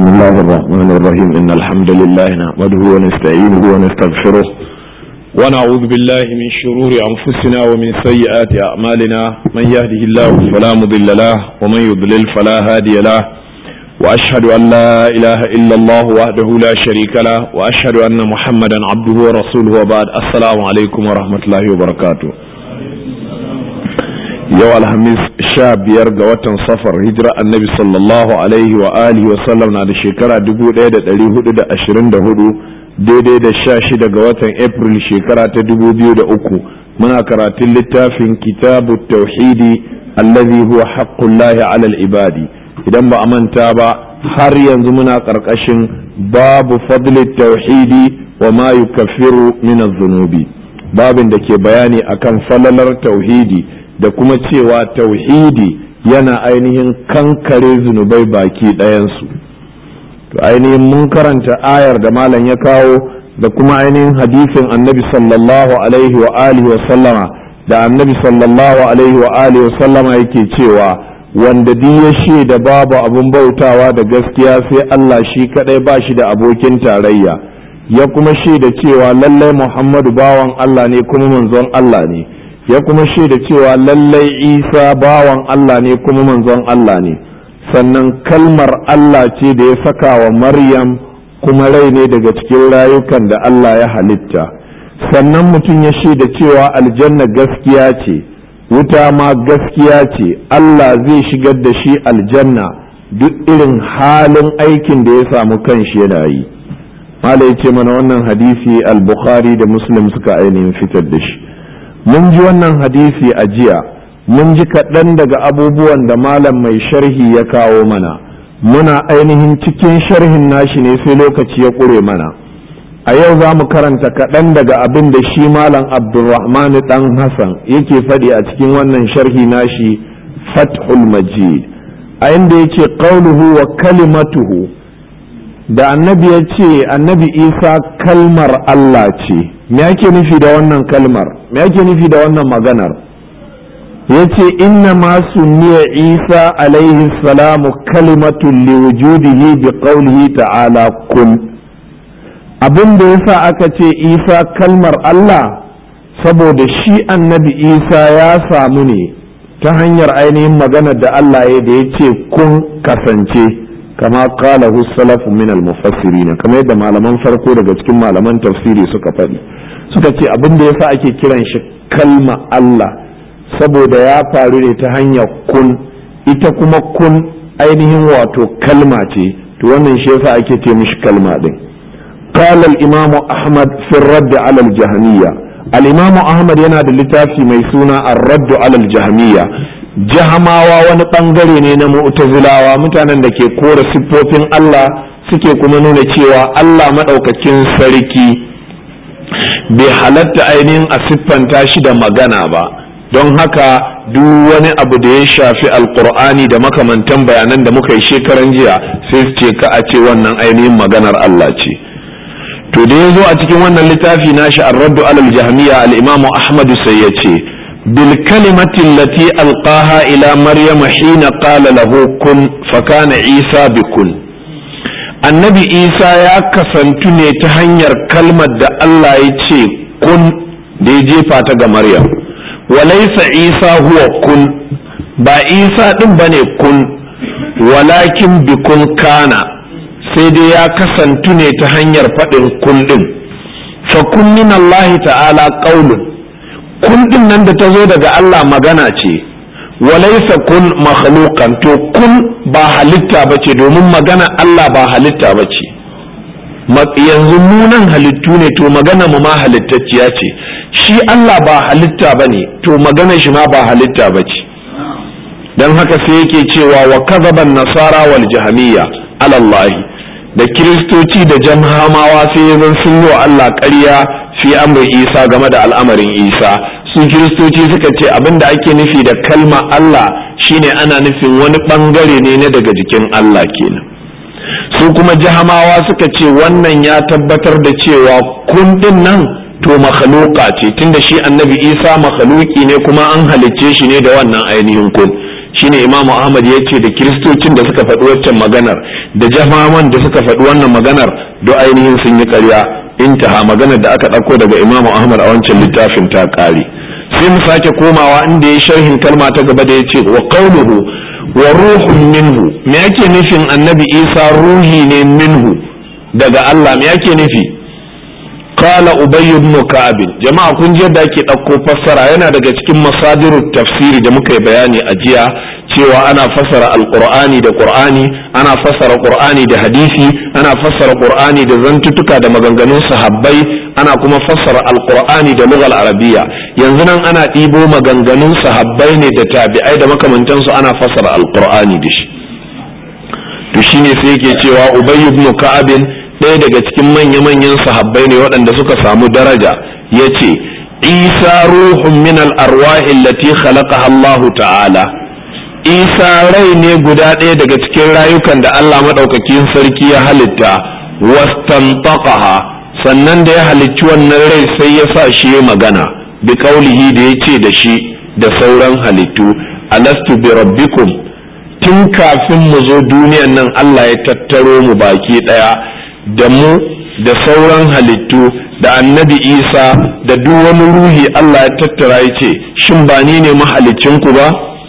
بسم الله الرحمن الرحيم إن الحمد لله نحمده ونستعينه ونستغفره ونعوذ بالله من شرور أنفسنا ومن سيئات أعمالنا من يهده الله فلا مضل له ومن يضلل فلا هادي له وأشهد أن لا إله إلا الله وحده لا شريك له وأشهد أن محمدا عبده ورسوله وبعد السلام عليكم ورحمة الله وبركاته yau alhamis sha biyar ga watan safar hijira annabi sallallahu alaihi wa alihi wa sallam na da shekara 1424 daidai da sha shida ga watan april shekara ta 2003 muna karatun littafin kitabu tauhidi allazi huwa haqqullahi ala ibadi idan ba a manta ba har yanzu muna karkashin babu fadli tauhidi wa ma yukaffiru min zunubi babin da ke bayani akan falalar tauhidi da kuma cewa tauhidi yana ainihin kankare zunubai baki ɗayansu to ainihin mun karanta ayar da malam ya kawo da kuma ainihin hadisin annabi sallallahu alaihi wa alihi wa sallama da annabi sallallahu alaihi wa alihi wa sallama yake cewa wanda duk ya shaida babu abun bautawa da gaskiya sai Allah shi kadai ba shi da abokin tarayya ya kuma shaida cewa lallai Muhammadu bawan Allah ne kuma manzon Allah ne ya kuma shaida cewa lallai isa bawan Allah ne kuma manzon Allah ne sannan kalmar Allah ce da ya saka wa maryam kuma rai ne daga cikin rayukan da Allah ya halitta sannan mutum ya shaida cewa aljanna gaskiya ce wuta ma gaskiya ce Allah zai shigar da shi aljanna duk irin halin aikin da ya samu kanshi yana yi mala ya ce mana wannan hadisi al-bukhari da muslim suka ainihin fitar da shi mun ji wannan hadisi a jiya mun ji kaɗan daga abubuwan da malam mai sharhi ya kawo mana muna ainihin cikin sharhin nashi ne sai lokaci ya ƙure mana a yau za mu karanta kaɗan daga abin da shi malam abdulrahman ɗan hassan yake faɗi a cikin wannan sharhi nashi fathul majid a inda yake qauluhu wa kalimatuhu da annabi ya ce annabi isa kalmar allah ce me ake nufi da wannan kalmar me ake nufi da wannan maganar ya ce inna ma sunniya isa alaihi salamu kalimatun liwujudihi bi qawlihi ta'ala kun abin da yasa aka ce isa kalmar allah saboda shi annabi isa ya samu ne ta hanyar ainihin maganar da allah ya da ya ce kun kasance kama kala salafu min al-mufassirin kamar yadda malaman farko daga cikin malaman tafsiri suka faɗi suka ce abin da yasa ake kiran shi kalma Allah saboda ya faru ne ta hanyar kun ita kuma kun ainihin wato kalma ce to wannan shi yasa ake ce mishi kalma din قال الإمام أحمد في الرد على الجهمية الإمام أحمد ينادى لتافي ميسونا الرد على الجهمية jahamawa wani bangare ne na mu'tazilawa mutanen da ke kora siffofin Allah suke kuma nuna cewa Allah maɗaukakin sarki bai halatta ainihin a siffanta shi da magana ba don haka duk wani abu da ya shafi alkur'ani da makamantan bayanan da muka yi shekaran jiya sai su ce ka a ce wannan ainihin maganar Allah ce to da ya zo a cikin wannan littafi nashi ar-raddu alal jahmiya al-imamu ahmadu sai ya ce بالكلمة التي ألقاها إلى مريم حين قال له كن فكان عيسى بكن النبي عيسى يا كسنتني تهنير كلمة دا الله يتشي كن دي جيفا مريم وليس عيسى هو كن با عيسى دم بني كن ولكن بكن كان sai dai ya kasantu ne ta hanyar faɗin kullum fa kun min Allah ta'ala qaulun kun din nan da ta zo daga Allah magana ce walaisa kun makhluqan to kun ba halitta ba ce domin magana Allah ba halitta ba ce yanzu munan halittu ne to magana mu ma halittacciya ce shi Allah ba halitta ba ne to magana shi ma ba halitta ba ce don haka sai yake cewa wa kazaban nasara wal jahamiyya alallahi da kiristoci da jamhamawa sai ya zan sun yi wa Allah ƙarya fi amri isa game da al'amarin isa su kiristoci suka ce abin da ake nufi da kalma Allah shine ana nufin wani bangare ne na daga jikin Allah kenan su kuma jahamawa suka ce wannan ya tabbatar da cewa kundin nan to makhluqa ce tunda shi annabi isa makhluki ne kuma an halicce shi ne da wannan ainihin kun shine imam ahmad ya ce da kiristocin da suka faɗi waccan maganar da jamaman da suka faɗi wannan maganar do ainihin sun yi ƙarya intaha maganar da aka ɗauko daga imamu ahmad a wancan littafin ta ƙare sai mu sake komawa inda ya sharhin kalma ta gaba da ya ce wa qawluhu wa ruhun minhu me yake nufin annabi isa ruhi ne minhu daga allah me yake nufi qala ubay ibn ka'ab jama'a kun ji yadda ake ɗauko fassara yana daga cikin masadirut tafsiri da muka yi bayani a jiya cewa ana fassara alqur'ani da qur'ani ana fassara qur'ani da hadisi ana fassara qur'ani da zantutuka da maganganun sahabbai ana kuma fassara alqur'ani da lugal arabiya yanzu nan ana ɗibo maganganun sahabbai ne da tabi'ai da makamantansu ana fassara alqur'ani da shi to shine sai yake cewa ubay ibn ka'ab ɗaya daga cikin manya-manyan sahabbai ne waɗanda suka samu daraja ya ce isa ruhun min al'arwahin lati khalaqaha Allahu ta'ala isa rai ne guda ɗaya daga cikin rayukan da Allah maɗaukakin sarki ya halitta wastantaqaha sannan da ya halicci wannan rai sai ya sa shi ya magana bi kaulihi da ya ce da shi da sauran halittu alastu bi rabbikum tun kafin mu zo duniyan nan Allah ya tattaro mu baki ɗaya da mu da sauran halittu da annabi isa da duk wani ruhi Allah ya tattara ya ce shin ba ni ne mahalicinku ba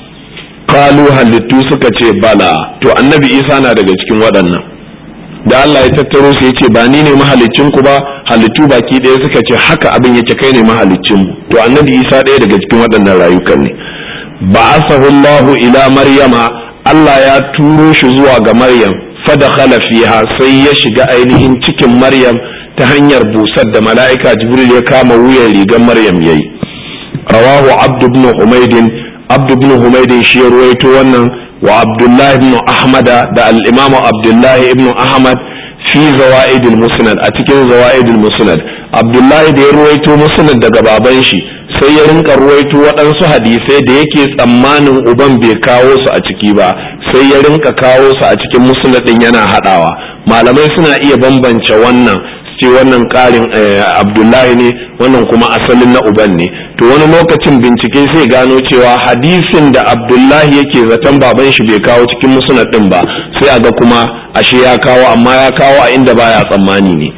kalu halittu suka ce bala to annabi isa na daga cikin waɗannan da Allah ya tattaro su ya ce ba ni ne mahalicinku ba halittu baki ɗaya suka ce haka abin yake kai ne mahalicinmu to annabi isa ɗaya daga cikin waɗannan rayukan ne ba'asahu Allahu ila maryama Allah ya turo shi zuwa ga maryam fadakhala fiha sai ya shiga ainihin cikin maryam ta hanyar busar da mala'ika jibril ya kama wuyan rigar maryam yayi rawahu abdu ibn humaydin abdu ibn humaydin shi ya ruwaito wannan wa abdullahi ibn ahmad da al-imamu abdullahi ibn ahmad fi zawaid al-musnad a cikin zawaid al-musnad abdullahi da ya ruwaito musnad daga baban shi sai ya rinka ruwaito waɗansu hadisai da yake tsammanin uban bai kawo su a ciki ba sai ya rinka kawo su a cikin musnadin yana haɗawa malamai suna iya bambance wannan ce wannan ƙarin abdullahi ne wannan kuma asalin na uban ne to wani lokacin bincike sai gano cewa hadisin da abdullahi yake zaton baban shi bai kawo cikin musnad din ba sai a ga kuma ashe ya kawo amma ya kawo a inda baya tsammani ne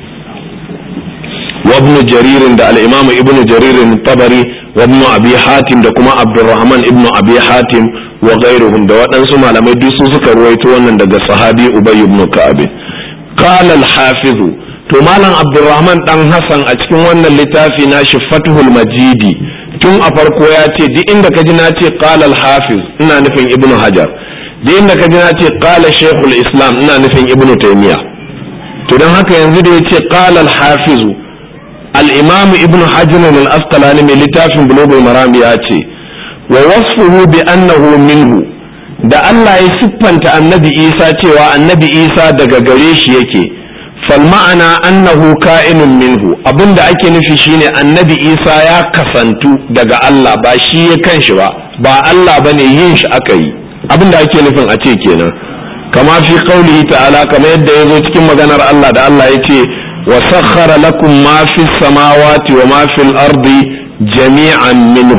وابن جرير دا الإمام ابن جرير الطبري وابن أبي حاتم دا كما عبد الرحمن ابن أبي حاتم وغيرهم دا وطنسو ما لم يدوسو سكر ويتوانا دا صحابي أبي بن كعب قال الحافظ to malam abdurrahman dan hassan a cikin wannan littafi na shi fathul majidi tun a farko ya ce duk inda ka ji na ce qala hafiz ina nufin ibnu hajar duk inda ka ji na ce qala shaykhul islam ina nufin ibnu taymiya to don haka yanzu da ya ce qala hafizu الإمام ابن حجر الأسقلاني من لتاف بلوغ المرام ياتي ووصفه بأنه منه da Allah ya siffanta annabi Isa cewa annabi Isa daga gare shi yake fal ma'ana annahu ka'inun minhu abinda ake nufi shine annabi Isa ya kasantu daga Allah ba shi ya kanshi ba ba Allah bane yin shi aka yi abinda ake nufin a ce kenan kama fi qaulihi ta'ala kamar yadda ya zo cikin maganar Allah da Allah ya ce وسخر لكم ما في السماوات وما في الأرض جميعا منه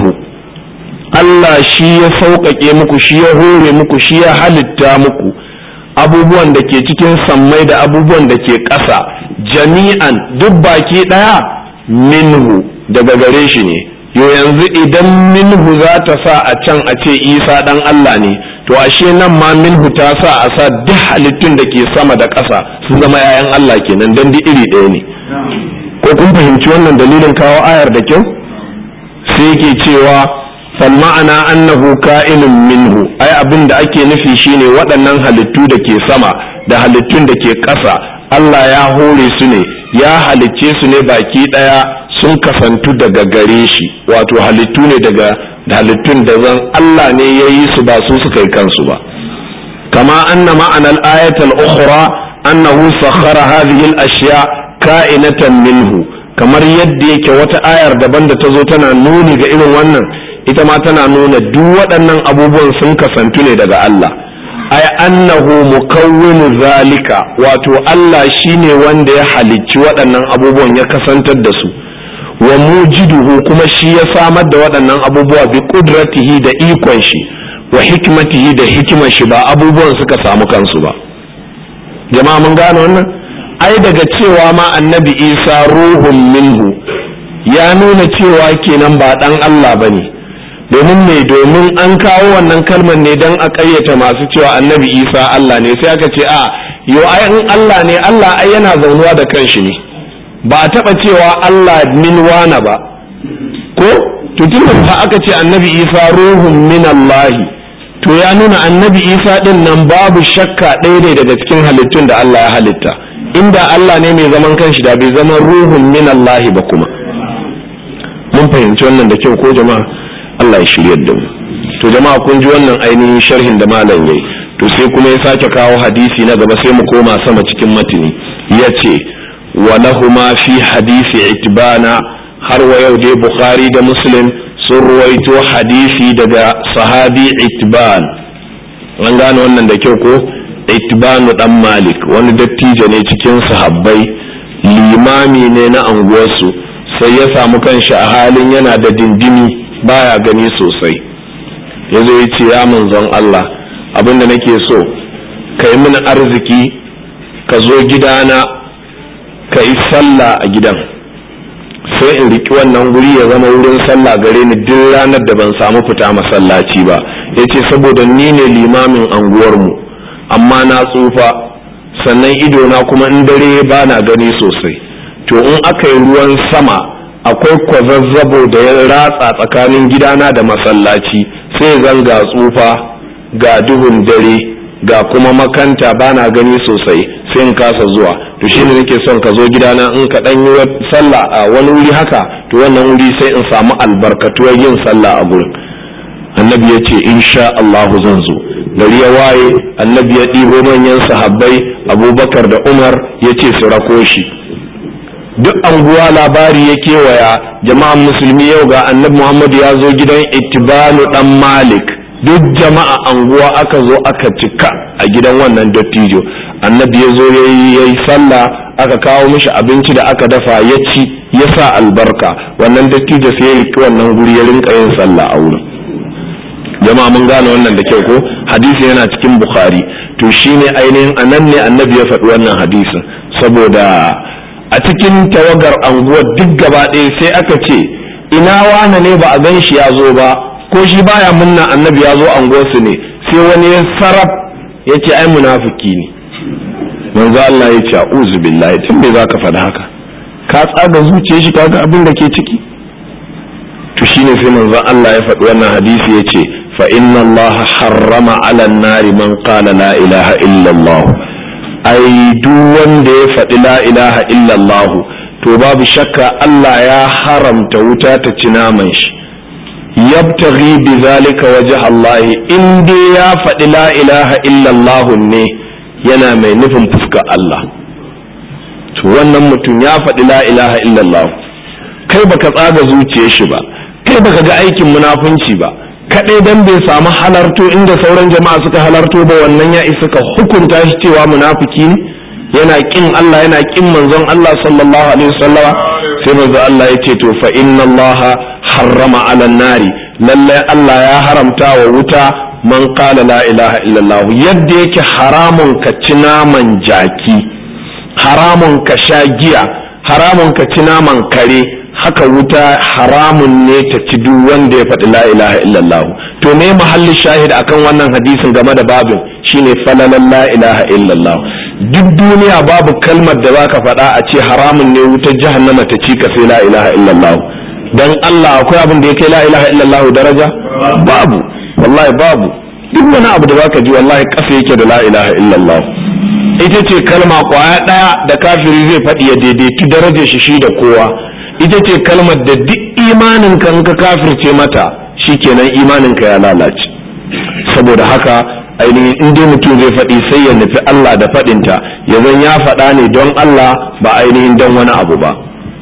Allah shi ya sauƙaƙe muku shi ya hore muku shi ya halitta muku abubuwan da ke cikin sammai da abubuwan da ke ƙasa jami'an duk baki ɗaya minhu daga gare shi ne yo yanzu idan minhu za ta sa a can a ce isa ɗan Allah ne to ashe nan ma minhu ta sa a sa duk halittun da ke sama da ƙasa su zama 'ya'yan Allah kenan don duk iri ɗaya ne ko kun fahimci wannan dalilin kawo ayar da kyau sai ke cewa fal ma'ana annahu ka'inun minhu ai abin da ake nufi shine waɗannan halittu da ke sama da halittun da ke ƙasa Allah ya hore su ne ya halicce su ne baki ɗaya sun kasantu daga gare shi wato halittu ne daga halittun da zan Allah ne ya yi su ba su suka yi kansu ba kama anna ma'anar ayatul ukhra annahu sakhara hadhihi al-ashya ka'inatan minhu kamar yadda yake wata ayar daban da ta zo tana nuni ga irin wannan ita ma tana nuna duk waɗannan abubuwan sun kasantu ne daga Allah ay annahu mukawwinu zalika wato Allah shine wanda ya halicci waɗannan abubuwan ya kasantar da su wa mujiduhu kuma shi ya samar da waɗannan abubuwa bi kudratihi da ikon shi wa hikmatihi da hikimar shi ba abubuwan suka samu kansu ba jama'a mun gane wannan ai daga cewa ma annabi isa ruhun minhu ya nuna cewa kenan ba dan Allah ba ne domin ne domin an kawo wannan kalmar ne don a ƙayyata masu cewa annabi isa Allah ne sai aka ce a yo ai in Allah ne Allah ai yana zaunuwa da kanshi ne ba a taɓa cewa Allah min wana ba ko tutun da aka ce annabi isa ruhun min Allahi to ya nuna annabi isa din nan babu shakka ɗaya ne daga cikin halittun da Allah ya halitta inda Allah ne mai zaman kanshi da bai zama ruhun min Allahi ba kuma mun fahimci wannan da kyau ko jama'a Allah ya shiryar da mu to jama'a kun ji wannan ainihin sharhin da malam yayi to sai kuma ya sake kawo hadisi na gaba sai mu koma sama cikin matini yace wa lahuma fi hadisi itbana har wa yau dai bukhari da muslim sun ruwaito hadisi daga sahabi itban an gane wannan da kyau ko itbanu dan malik wani dattijo ne cikin sahabbai limami ne na anguwarsu sai ya samu kanshi a halin yana da dindimi baya gani sosai ya zo ya ce ya manzon Allah abinda nake so ka yi mini arziki ka zo gidana ka yi sallah a gidan sai in riki wannan wuri ya zama wurin sallah gare ni duk ranar da ban samu fita masallaci ba ya ce saboda ni ne limamin anguwarmu amma na tsufa sannan idona kuma in dare ba na gani sosai to in aka yi ruwan sama akwai kwazazzabo da ya ratsa tsakanin gidana da masallaci sai zan ga tsufa ga duhun dare ga kuma makanta ba na gani sosai sai in kasa zuwa to shine nake son ka zo gidana in ka dan yi sallah a wani wuri haka to wannan wuri sai in samu albarkatuwar yin sallah a gurin annabi ya ce insha Allah zan zo gari ya waye annabi ya ɗibo manyan sahabbai abubakar da umar ya ce su rako shi duk anguwa labari ya kewaya jama'an musulmi yau ga annabi muhammad ya zo gidan ittibalu dan malik duk jama'a anguwa aka zo aka cika a gidan wannan dattijo annabi ya zo ya yi sallah aka kawo mishi abinci da aka dafa ya ci ya sa albarka wannan dattijo sai ya riki wannan guri ya rinka yin sallah a wurin jama'a mun gane wannan da kyau ko hadisi yana cikin bukhari to shine ainihin anan ne annabi ya faɗi wannan hadisin saboda a cikin tawagar anguwar duk gaba ɗaya sai aka ce ina wane ne ba a gan shi ya zo ba ko shi baya munna annabi ya zo anguwarsu ne sai wani ya sarraf ya ce ai munafiki ne manzo Allah ya ce a'udhu billahi tun me zaka faɗa haka ka tsaga zuciyar shi kaga abin da ke ciki to shine sai manzo Allah ya faɗi wannan hadisi ya ce fa inna Allah harrama 'ala an-nari man qala la ilaha illa Allah ai duk wanda ya faɗi la ilaha illa Allah to babu shakka Allah ya haramta wuta ta ci naman shi yabtaghi bi zalika wajh Allah in dai ya faɗi la ilaha illa Allah ne yana mai nufin fuskar Allah to wannan mutum ya faɗi la ilaha illa Allah kai baka tsaga zuciyar shi ba kai baka ga aikin munafunci ba kadai dan bai samu halarto inda sauran jama'a suka halarto ba wannan ya isa ka hukunta shi cewa munafiki ne yana kin Allah yana kin manzon Allah sallallahu alaihi wasallama sai manzon Allah ya ce to fa inna Allah harrama ala nari lalle Allah ya haramta wa wuta man qala la ilaha illallah yadda yake haramun ka ci naman jaki haramun ka sha giya haramun ka ci naman kare haka wuta haramun ne ta ci duk wanda ya faɗi la ilaha illallah to me mahalli shahid akan wannan hadisin game da babin shine falalan la ilaha illallah duk duniya babu kalmar da zaka faɗa a ce haramun ne wutar jahannama ta ci ka sai la ilaha illallah dan Allah akwai abin da yake la ilaha illallah daraja babu wallahi babu duk wani abu da zaka ji wallahi kasa yake da la ilaha illallah ita ce kalma kwaya ɗaya da kafiri zai faɗi ya daidaitu darajar shi shi da kowa ita ce kalmar da duk imanin ka in ka kafirce mata shikenan imanin ka ya lalace saboda haka ainihin in dai mutum zai faɗi sai ya nufi Allah da faɗinta ya zan ya faɗa ne don Allah ba ainihin don wani abu ba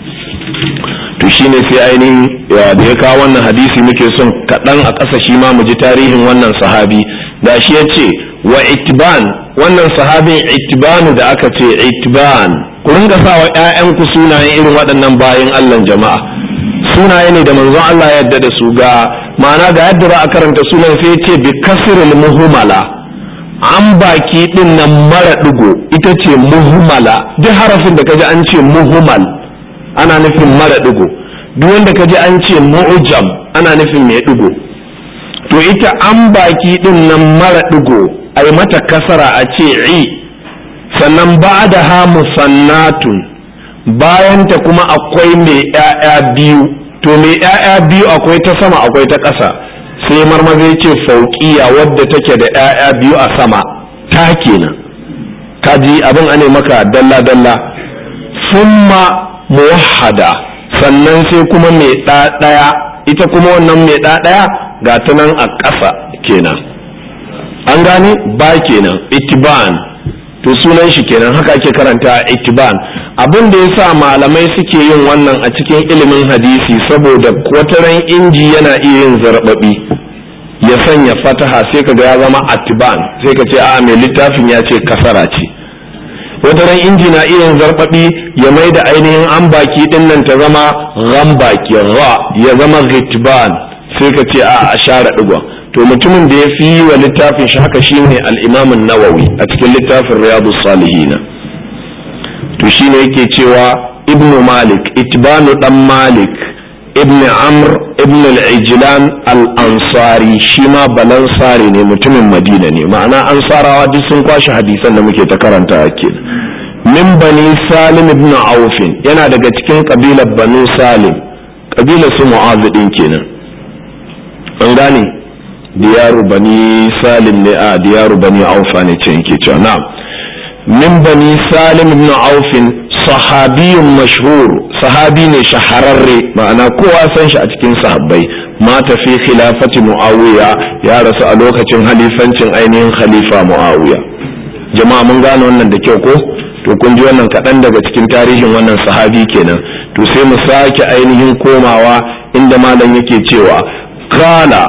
to shine sai ainihin da ya kawo wannan hadisi muke son kaɗan a ƙasa shi ma mu ji tarihin wannan sahabi da shi ya ce wa itban wannan sahabin itbanu da aka ce itban ku ringa sa wa ƴaƴanku sunayen irin waɗannan bayan Allah jama'a sunaye ne da manzon Allah ya yarda da su ga ma'ana ga yadda za a karanta sunan sai ya ce bi kasril muhmala an baki din nan mara digo ita ce muhmala duk harafin da kaji an ce muhmal ana nufin mara digo duk wanda kaji an ce mu'jam ana nufin mai digo to ita an baki din nan mara digo ai mata kasara a ce i sannan ba da ha musannatun bayanta kuma akwai mai ‘ya'ya biyu to mai ‘ya'ya biyu akwai ta sama akwai ta ƙasa sai marmaza ce fauƙiya wadda take da ‘ya'ya biyu a sama ta kenan kaji abin ane maka dalla-dalla summa muwahhada sannan sai kuma mai ɗaya ita kuma wannan mai ɗaya ga ta nan a ƙasa kenan an gane ba kenan itiban to sunan shi kenan haka ake karanta itiban abin da ya sa malamai suke yin wannan a cikin ilimin hadisi saboda wataran inji yana iya yin zarbabi ya sanya fataha sai ka ga ya zama atiban sai ka ce a mai littafin ya ce kasara ce wataran inji na iya yin zarbabi ya mai da ainihin an baki din nan ta zama ran baki ra ya zama ritban sai ka ce a a share digon to mutumin da ya fi yi wa littafin shi haka shine al-imamun nawawi a cikin littafin riyadu salihina to shine yake cewa ibnu malik itbanu dan malik ibn amr ibn al-ijlan al-ansari shi ma balansari ne mutumin madina ne ma'ana ansarawa duk sun kwashe hadisan da muke ta karanta ake min bani salim ibn aufin yana daga cikin kabilar banu salim kabilar su mu'azu din kenan an gane diyaru bani salim ne a diyaru bani aufa ne ce yake cewa na'am min bani salim ibn aufin sahabiyun mashhur sahabi ne shahararre ma'ana kowa san shi a cikin sahabbai mata fi khilafati muawiya ya rasu a lokacin halifancin ainihin khalifa muawiya jama'a mun gane wannan da kyau ko to kun ji wannan kaɗan daga cikin tarihin wannan sahabi kenan to sai mu sake ainihin komawa inda malam yake cewa kala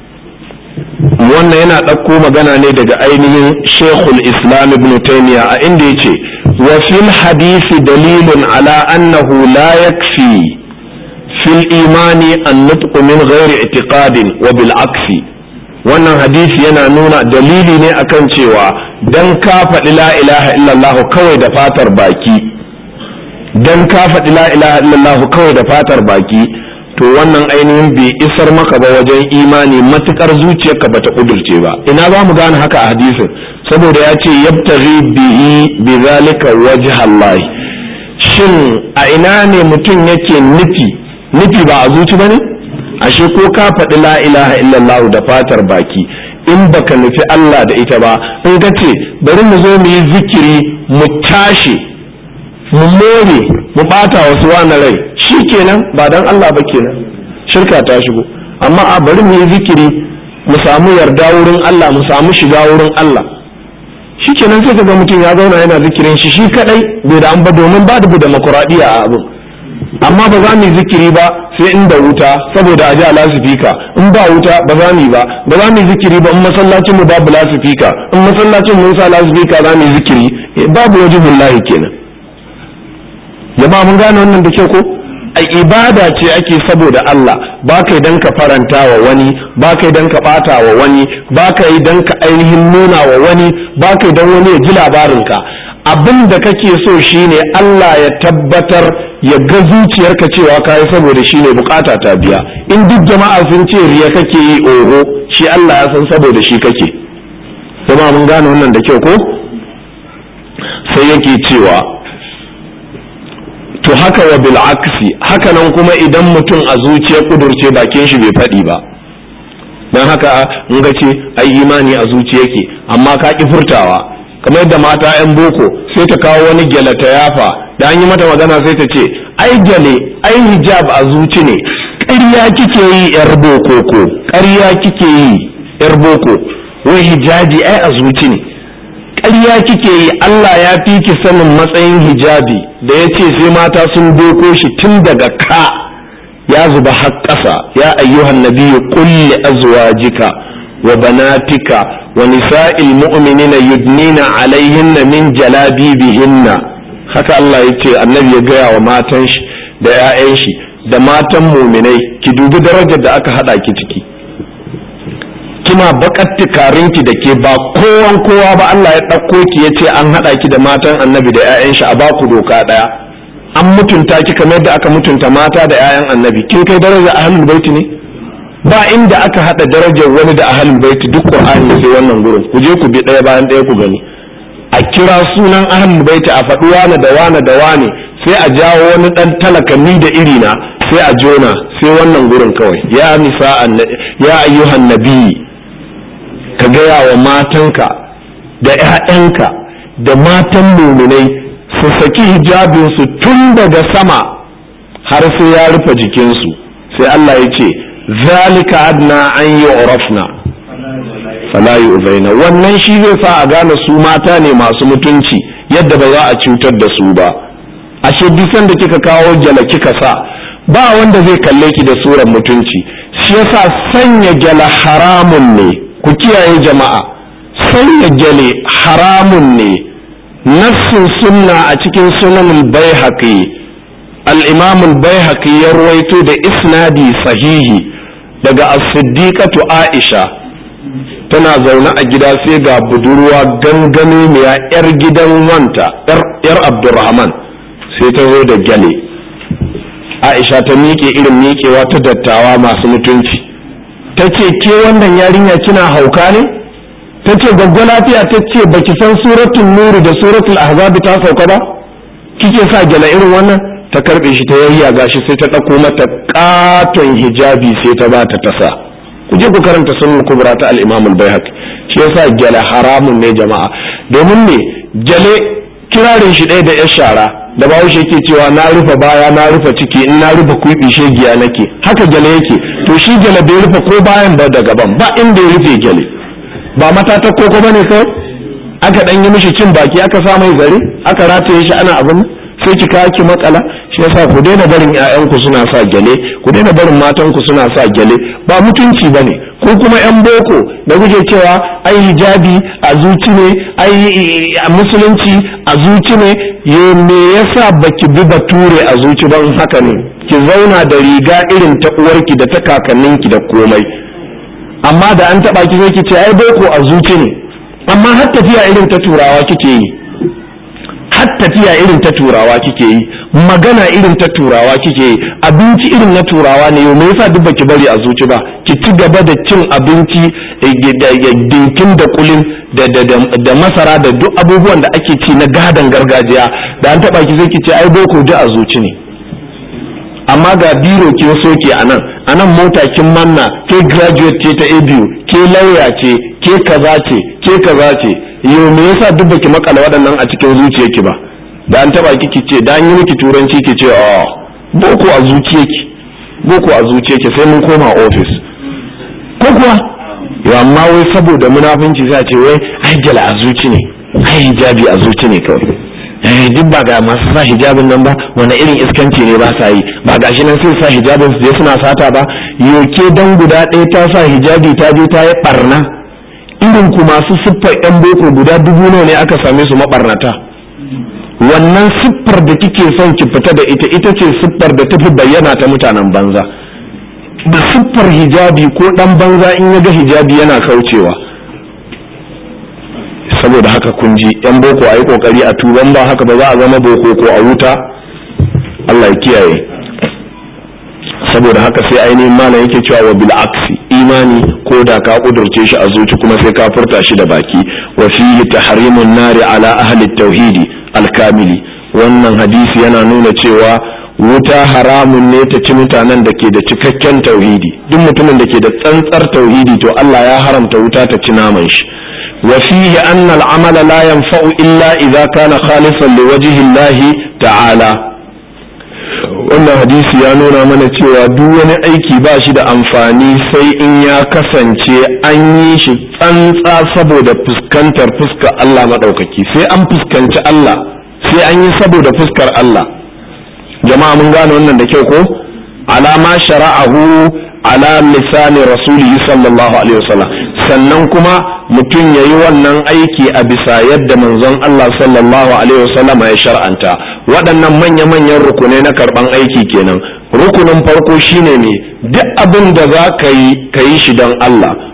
wannan yana ɗauko magana ne daga ainihin shekul islam ibn taymiya a inda ya ce wa fil hadisi dalilun ala annahu la yakfi fil imani an nutqu min ghairi i'tiqadin wa bil aksi wannan hadisi yana nuna dalili ne akan cewa dan ka faɗi la ilaha illallah kawai da fatar baki dan ka faɗi la ilaha illallah kawai da fatar baki to wannan ainihin bai isar maka ba wajen imani matukar zuciyarka bata kudurce ba ina za mu gane haka a hadisin saboda ya ce yabtaghi bihi bi zalika wajh Allah shin a ina ne mutum yake nufi nufi ba a zuci bane ashe ko ka faɗi la ilaha illallah da fatar baki in baka nufi Allah da ita ba in ka ce bari mu zo mu yi zikiri mu tashi mu more mu bata wasu wani rai shi kenan ba dan Allah ba kenan shirka ta shigo amma a bari mu yi zikiri mu samu yarda wurin Allah mu samu shiga wurin Allah shi kenan sai kaga mutum ya zauna yana zikirin shi shi kadai bai da an ba domin ba da demokuraɗiyya a abin amma ba za mu yi zikiri ba sai inda wuta saboda a ji a lasifika in ba wuta ba za mu yi ba ba za mu yi zikiri ba in masallacin mu babu lasifika in masallacin mun sa lasifika za mu yi zikiri babu wajibin lahi kenan jama'a mun gane wannan da kyau ko a ibada ce ake saboda Allah ba kai dan ka faranta wa wani ba kai dan ka bata wa wani ba kai dan ka ainihin nuna wa wani ba kai dan wani ya ji labarinka abin da kake so shine Allah ya tabbatar ya ga zuciyarka cewa kai saboda shine bukata ta biya in duk jama'a sun ce riya kake yi oho shi Allah ya san saboda shi kake kuma mun gane wannan da kyau ko sai yake cewa to haka wa bil aksi haka nan kuma idan mutum a zuciyar kudurce bakin shi bai faɗi ba don haka in ga ce ai imani a zuciya yake amma ka ki furtawa kamar yadda mata yan boko sai ta kawo wani gyale ta yafa da an yi mata magana sai ta ce ai gyale ai hijab a zuci ne ƙarya kike yi yar boko ko ƙarya kike yi yar boko wai hijabi ai a zuci ne ƙarya kike yi Allah ya fi ki sanin matsayin hijabi da ya ce sai mata sun doko shi tun daga ka ya zuba har ƙasa ya ayyuhan nabiyyu qul li azwajika wa banatika wa nisa'il mu'minina yudnina alaihinna min jalabibihinna haka Allah ya ce annabi ya gaya wa matan shi da 'ya'yan shi da matan muminai ki dubi darajar da aka hada ki ciki kina bakar tukarinki da ke ba kowan kowa ba Allah ya ɗauko ki ya ce an haɗa ki da matan annabi da 'ya'yan shi a baku doka ɗaya an mutunta ki kamar da aka mutunta mata da 'ya'yan annabi kin kai daraja ahlul baiti ne ba inda aka haɗa darajar wani da ahlul baiti duk qur'ani sai wannan gurin ku je ku bi ɗaya bayan ɗaya ku gani a kira sunan ahlul baiti a faɗi wane da wane da wane sai a jawo wani ɗan talaka ni da irina sai a jona sai wannan gurin kawai ya nisa ya ayyuhan nabiyyi ka gaya wa matanka da 'ya'yanka da matan muminai su saki hijabinsu tun daga sama har sai ya rufe jikinsu sai Allah ya ce zalika adna an yi urafna fala yu'zaina wannan shi zai sa a gane su mata ne masu mutunci yadda ba za a cutar da su ba ashe duk sanda kika kawo jala kika sa ba wanda zai kalle ki da suran mutunci shi yasa sanya jala haramun ne ku kiyaye jama'a sanya gyale haramun ne nassin sunna a cikin sunan baihaqi al-imam al-baihaqi ya ruwaito da isnadi sahihi daga as-siddiqatu aisha tana zaune a gida sai ga budurwa gangane mai yar gidan wanta yar abdurrahman sai ta zo da gyale aisha ta miƙe irin miƙewa ta dattawa masu mutunci ta ce ke wannan yarinya kina hauka ne ta ce gwaggwa lafiya ta ce baki san suratul nuri da suratul ahzab ta sauka ba kike sa gyala irin wannan ta karbe shi ta yayya gashi sai ta ɗauko mata katon hijabi sai ta ba ta tasa ku je ku karanta sunan kubra ta al-imam al-baihaqi shi yasa gyala haramun ne jama'a domin ne gyale kirarin shi ɗaya da ya shara da bahaushe yake cewa na rufe baya na rufe ciki in na rufe kuɓi shegiya nake haka gyale yake to shi gyale bai rufe ko bayan ba da gaban ba inda ya rufe gyale ba matata koko bane kawai aka dan yi mishi cin baki aka sa mai zare aka rataye shi ana abin sai ki kawo ki makala shi yasa ku daina barin ƴaƴanku suna sa gyale ku daina barin matanku suna sa gyale ba mutunci bane ko kuma yan boko da kuke cewa ai hijabi a zuci ne ai a musulunci a zuci ne yo me yasa baki bi bature a zuci ban haka ne ki zauna da riga irin ta uwarki da ta kakanninki da komai amma da an taba ki sai ki ce ai boko a zuci ne amma har tafiya irin ta turawa kike yi har tafiya irin ta turawa kike yi magana irin ta turawa kike yi abinci irin na turawa ne yau me yasa duk baki bari a zuci ba ki ci gaba da cin abinci dinkin da kulin da masara da duk abubuwan da ake ci na gadon gargajiya da an taba ki sai ki ce ai boko ji a zuci ne amma ga biro kin soke a nan a nan mota kin manna ke graduate ce ta abu ke lauya ce ke kaza ce ke kaza ce yau me yasa duk baki makala waɗannan a cikin zuciyarki ba da an taba kiki ce da an yi miki turanci ki ce a boko a zuciyarki boko a zuciyarki sai mun koma office ko kuwa yau amma wai saboda munafunci sai a ce wai ai jala a zuci ne ai hijabi a zuci ne kawai eh duk ba ga masu sa hijabin nan ba wani irin iskanci ne ba sa yi ba ga shi nan sai sa hijabin su je suna sata ba yoke dan guda ɗaya ta sa hijabi ta je ta yi barna irin ku masu siffar yan boko guda dubu nawa ne aka same su mabarnata wannan siffar da kike son ki fita da ita ita ce siffar da tafi bayyana ta mutanen banza da siffar hijabi ko dan banza in ya ga hijabi yana kaucewa saboda haka kun ji yan boko a yi kokari a tuban ba haka ba za a zama boko ko a wuta Allah ya kiyaye saboda haka sai ainihin malam yake cewa wa bil aksi imani ko da ka kudurce shi a zuci kuma sai ka furta shi da baki wa fihi tahrimun nari ala ahli tauhidi alkamili wannan hadisi yana nuna cewa wuta haramun ne ta ci mutanen da ke da cikakken tauhidi duk mutumin da ke da tsantsar tauhidi to Allah ya haramta wuta ta ci naman shi وفيه أن العمل لا ينفع إلا إذا كان خالصا لوجه الله تعالى wannan hadisi ya nuna mana cewa duk wani aiki ba shi da amfani sai in ya kasance an yi shi tsantsa saboda fuskantar fuskar Allah maɗaukaki sai an fuskanci Allah sai an yi saboda fuskar Allah jama'a mun gane wannan da kyau ko alama shara'ahu ala lisani rasulihi sallallahu alaihi wasallam sannan kuma mutum ya yi wannan aiki a bisa yadda manzon Allah sallallahu alaihi wasallama ya shar'anta waɗannan manya-manyan rukunai na karɓan aiki kenan rukunin farko shine ne duk abin da za ka yi ka yi shi don Allah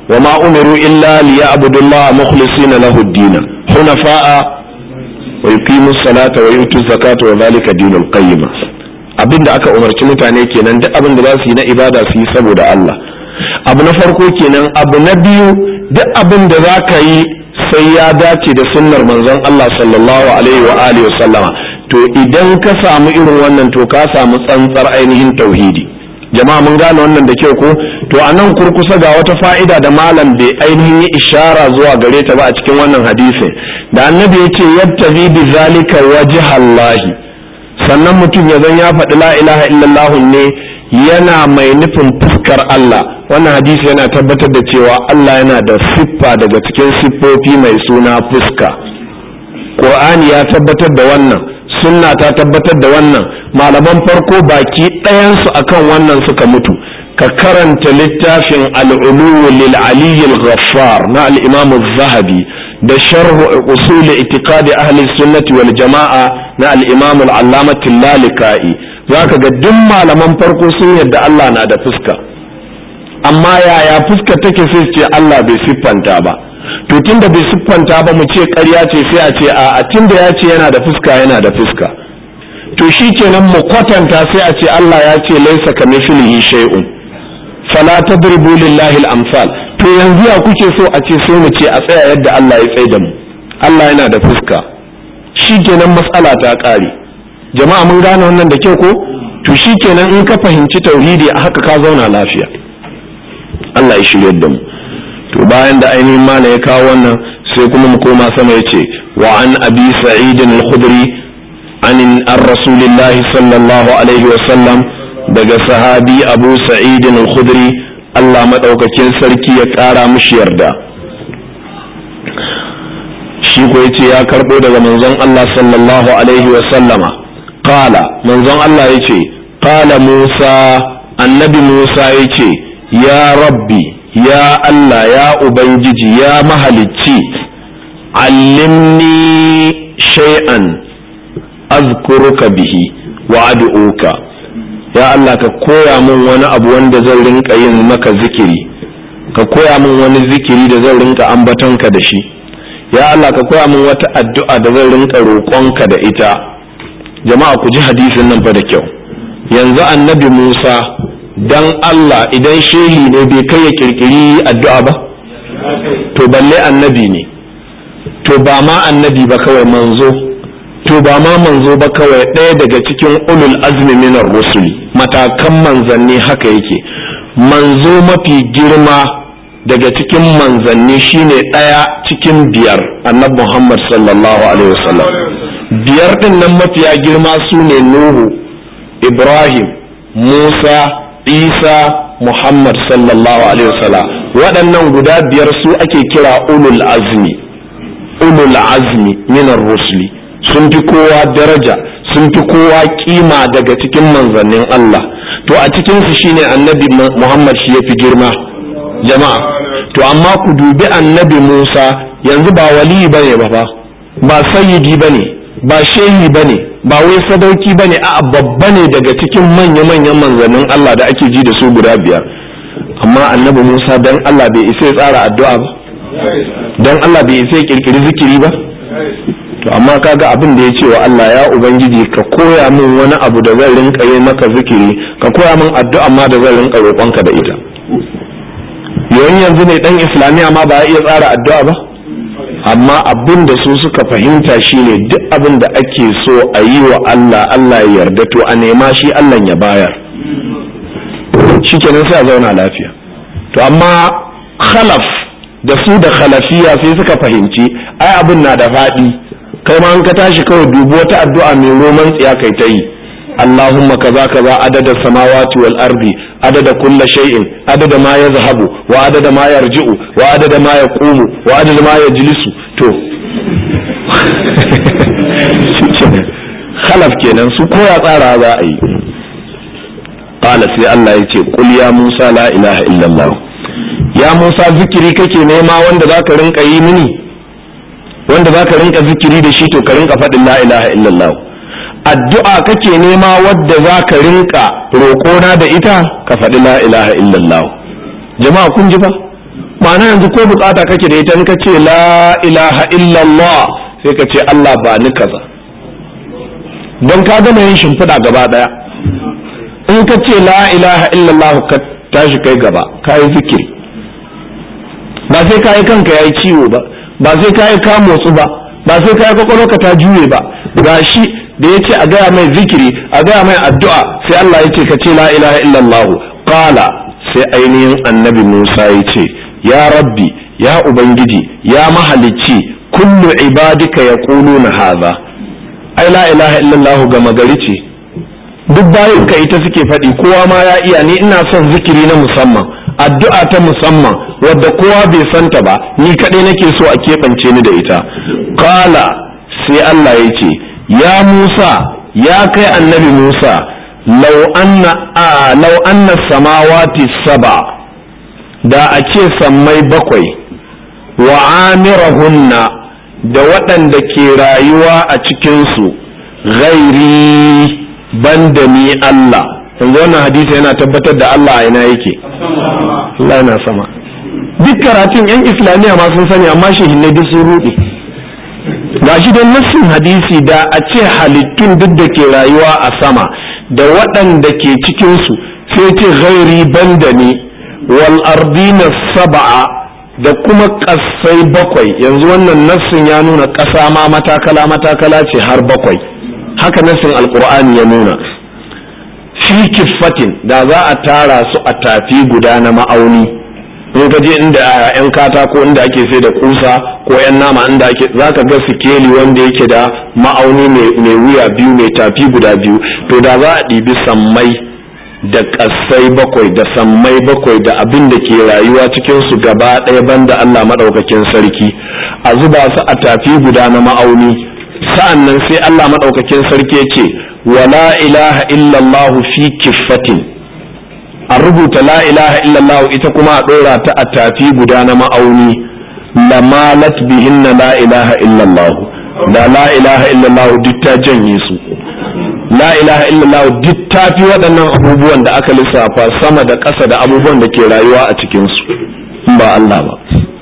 wa ma umiru illa liya'budullaha mukhlisina lahu ad-din hunafa'a wa yuqimu salata wa yutu zakata wa zalika dinul qayyim abinda aka umarci mutane kenan duk abin da za su yi na ibada su yi saboda Allah abu na farko kenan abu na biyu duk abin da za ka yi sai ya dace da sunnar manzon Allah sallallahu alaihi wa alihi sallama to idan ka samu irin wannan to ka samu tsantsar ainihin tauhidi jama'a mun gane wannan da kyau ko to a nan kurkusa ga wata fa'ida da malam bai ainihin yi ishara zuwa gare ta ba a cikin wannan hadisin da annabi ya ce yabtazi bi zalika wajhallahi sannan mutum ya zan ya faɗi la ilaha illallah ne yana mai nufin fuskar Allah wannan hadisi yana tabbatar da cewa Allah yana da siffa daga cikin siffofi mai suna fuska Qur'ani ya tabbatar da wannan sunna ta tabbatar da wannan malaman farko baki ɗayansu akan wannan suka mutu ka karanta littafin al'ulu lil aliyyil ghaffar na al-imam zahabi da sharh usul itiqadi ahli sunnati wal jama'a na al-imam al-allamah lalika'i zaka ga duk malaman farko sun yadda Allah na da fuska amma yaya fuska take sai ce Allah bai siffanta ba to tunda bai siffanta ba mu ce ƙarya ce sai a ce a tunda ya ce yana da fuska yana da fuska to shi kenan mu kwatanta sai a ce Allah ya ce laisa kamithlihi shay'un fala tadribu lillahi al-amsal to yanzu ya kuke so a ce sai mu ce a tsaya yadda Allah ya tsaye da mu Allah yana da fuska shi kenan matsala ta ƙare jama'a mun gane wannan da kyau ko to shi kenan in ka fahimci tauhidi a haka ka zauna lafiya Allah ya shirye da mu to bayan da ainihin mana ya kawo wannan sai kuma mu koma sama yace wa an abi sa'id al-khudri an an rasulillahi sallallahu alaihi wa sallam daga sahabi abu sa'id al-khudri Allah madaukakin sarki ya kara mushi yarda shi ko yace ya karbo daga manzon Allah sallallahu alaihi wa sallama qala manzon Allah yace qala Musa annabi Musa yace ya rabbi ya Allah ya Ubangiji ya mahalicci allimni shay'an azkuruka bihi wa ad'uka ya Allah ka koya min wani abu wanda zan rinka yin maka zikiri ka koya min wani zikiri da zan rinka ambatonka da shi ya Allah ka koya min wata addu'a da zan rinka roƙonka da ita jama'a ku ji hadisin nan fa da kyau yanzu annabi Musa dan Allah idan shehi ne bai kai ya kirkiri addu'a ba to balle annabi ne to ba ma annabi ba kawai manzo to ba ma manzo ba kawai ɗaya daga cikin ulul azmi minar rusuli matakan manzanni haka yake manzo mafi girma daga cikin manzanni shine ɗaya cikin biyar annabi Muhammad sallallahu alaihi wasallam biyar ɗin nan mafiya girma su ne Nuhu Ibrahim Musa isa muhammad sallallahu alaihi wasallam waɗannan guda biyar su ake kira ulul azmi ulul azmi minar rusuli sun fi kowa daraja sun fi kowa kima daga cikin manzannin Allah to a cikin su shine annabi muhammad shi yafi girma jama'a to amma ku dubi annabi musa yanzu ba wali bane ba ba ba sayyidi bane ba shehi bane ba wai sadauki ba ne a babba ne daga cikin manya-manyan manzannin Allah da ake ji da su guda biyar amma annabi Musa dan Allah bai isa ya tsara addu'a ba dan Allah bai isa ya kirkiri zikiri ba to amma kaga abin da ya ce wa Allah ya ubangiji ka koya min wani abu da zan rinka yi maka zikiri ka koya min addu'a ma da zan rinka roƙonka da ita yawan yanzu ne dan islamiya ma ba ya iya tsara addu'a ba amma abin da su suka fahimta shine duk abin da ake so a yi wa Allah Allah ya yarda to a nema shi Allah ya bayar shikenan sai a zauna lafiya to amma khalaf da su da khalafiya sai suka fahimci ai abin na da faɗi kai ma an ka tashi kawai dubi wata addu'a mai roman tsiya kai ta yi اللهم كذا كذا عدد السماوات والأرض عدد كل شيء عدد ما يذهب وعدد ما يرجع وعدد ما يقوم وعدد ما يجلس تو خلف kenan su koya tsara za a yi qala sai Allah ya ce qul ya Musa la ilaha illallah ya Musa zikiri kake nema wanda zaka rinka yi mini wanda zaka rinka zikiri da shi to ka rinka faɗin la ilaha illallah addu'a kake nema wadda za ka rinka roƙona da ita ka faɗi la ilaha illallah jama'a kun ji ba ma'ana yanzu ko bukata kake da ita in ka ce la ilaha illallah sai ka ce Allah ba ni kaza don ka gama yin shimfiɗa gaba ɗaya in ka ce la ilaha illallah ka tashi kai gaba ka yi zikiri ba sai ka yi kanka ya yi ciwo ba ba sai ka yi ka motsu ba ba sai ka yi kwakwalwarka ta juye ba gashi da ya ce a gaya mai zikiri a gaya mai addu'a sai Allah ya ce ka ce la ilaha illallah qala sai ainihin annabi Musa ya ce ya rabbi ya ubangiji ya mahalicci kullu ibadika yaquluna hadha ai la ilaha illallah ga magari ce duk bayan ka ita suke faɗi kowa ma ya iya ni ina son zikiri na musamman addu'a ta musamman wadda kowa bai santa ba ni kaɗai nake so a keɓance ni da ita qala sai Allah ya ce ya Musa ya kai annabi Musa law anna a law anna samawati saba da a ce sammai bakwai wa amirahunna da waɗanda ke rayuwa a cikinsu ghairi banda ni Allah yanzu wannan hadisi yana tabbatar da Allah a ina yake Allah yana sama duk karatun yan islamiyya ma sun sani amma shehinai duk sun ruɗe ga shi don nassin hadisi da a ce halittun duk da ke rayuwa a sama da waɗanda ke cikinsu sai ce ghairi banda ni wal ardina saba'a da kuma ƙasai bakwai yanzu wannan nassin ya nuna ƙasa ma matakala matakala ce har bakwai haka nassin alkur'ani ya nuna fi kiffatin da za a tara su a tafi guda na ma'auni in ka je inda yan katako inda ake sai da kusa ko yan nama inda ake za ka ga sikeli wanda yake da ma'auni mai wuya biyu mai tafi guda biyu to da za a ɗibi sammai da ƙasai bakwai da sammai bakwai da abin da ke rayuwa cikin su gaba ɗaya banda Allah maɗaukakin sarki a zuba su a tafi guda na ma'auni sa'an nan sai Allah maɗaukakin sarki ya ce wala ilaha illallahu fi kiffatin a rubuta la ilaha illallahu ita kuma a ɗora ta a tafi guda na ma'auni lamalat bihinna la ilaha illallahu da la ilaha illallahu duk ta janye su la ilaha illallah duk tafi waɗannan abubuwan da aka lissafa sama da ƙasa da abubuwan da ke rayuwa a cikinsu ba Allah ba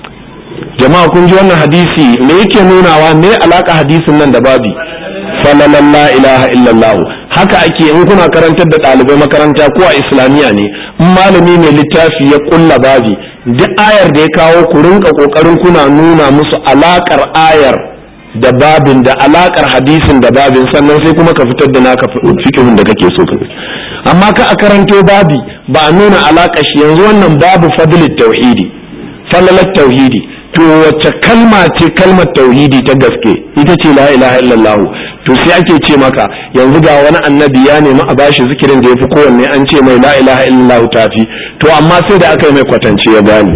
jama'a kun ji wannan hadisi me yake nunawa me alaka hadisin nan da babi falalan la ilaha illallah haka ake in kuna karantar da ɗalibai makaranta ko a islamiyya ne in malami mai littafi ya kulla babi duk ayar da ya kawo ku rinka kokarin kuna nuna musu alakar ayar da babin da alakar hadisin da babin sannan sai kuma ka fitar da naka fikihun da kake so ka amma ka a karanto babi ba a nuna alakar shi yanzu wannan babu fadlit tauhidi falalat tauhidi to wacce kalma ce kalmar tauhidi ta gaske ita ce la ilaha illallah to sai ake ce maka yanzu ga wani annabi ya nemi a bashi zikirin da yafi kowanne an ce mai la ilaha illallah tafi to amma sai da aka yi mai kwatance ya gane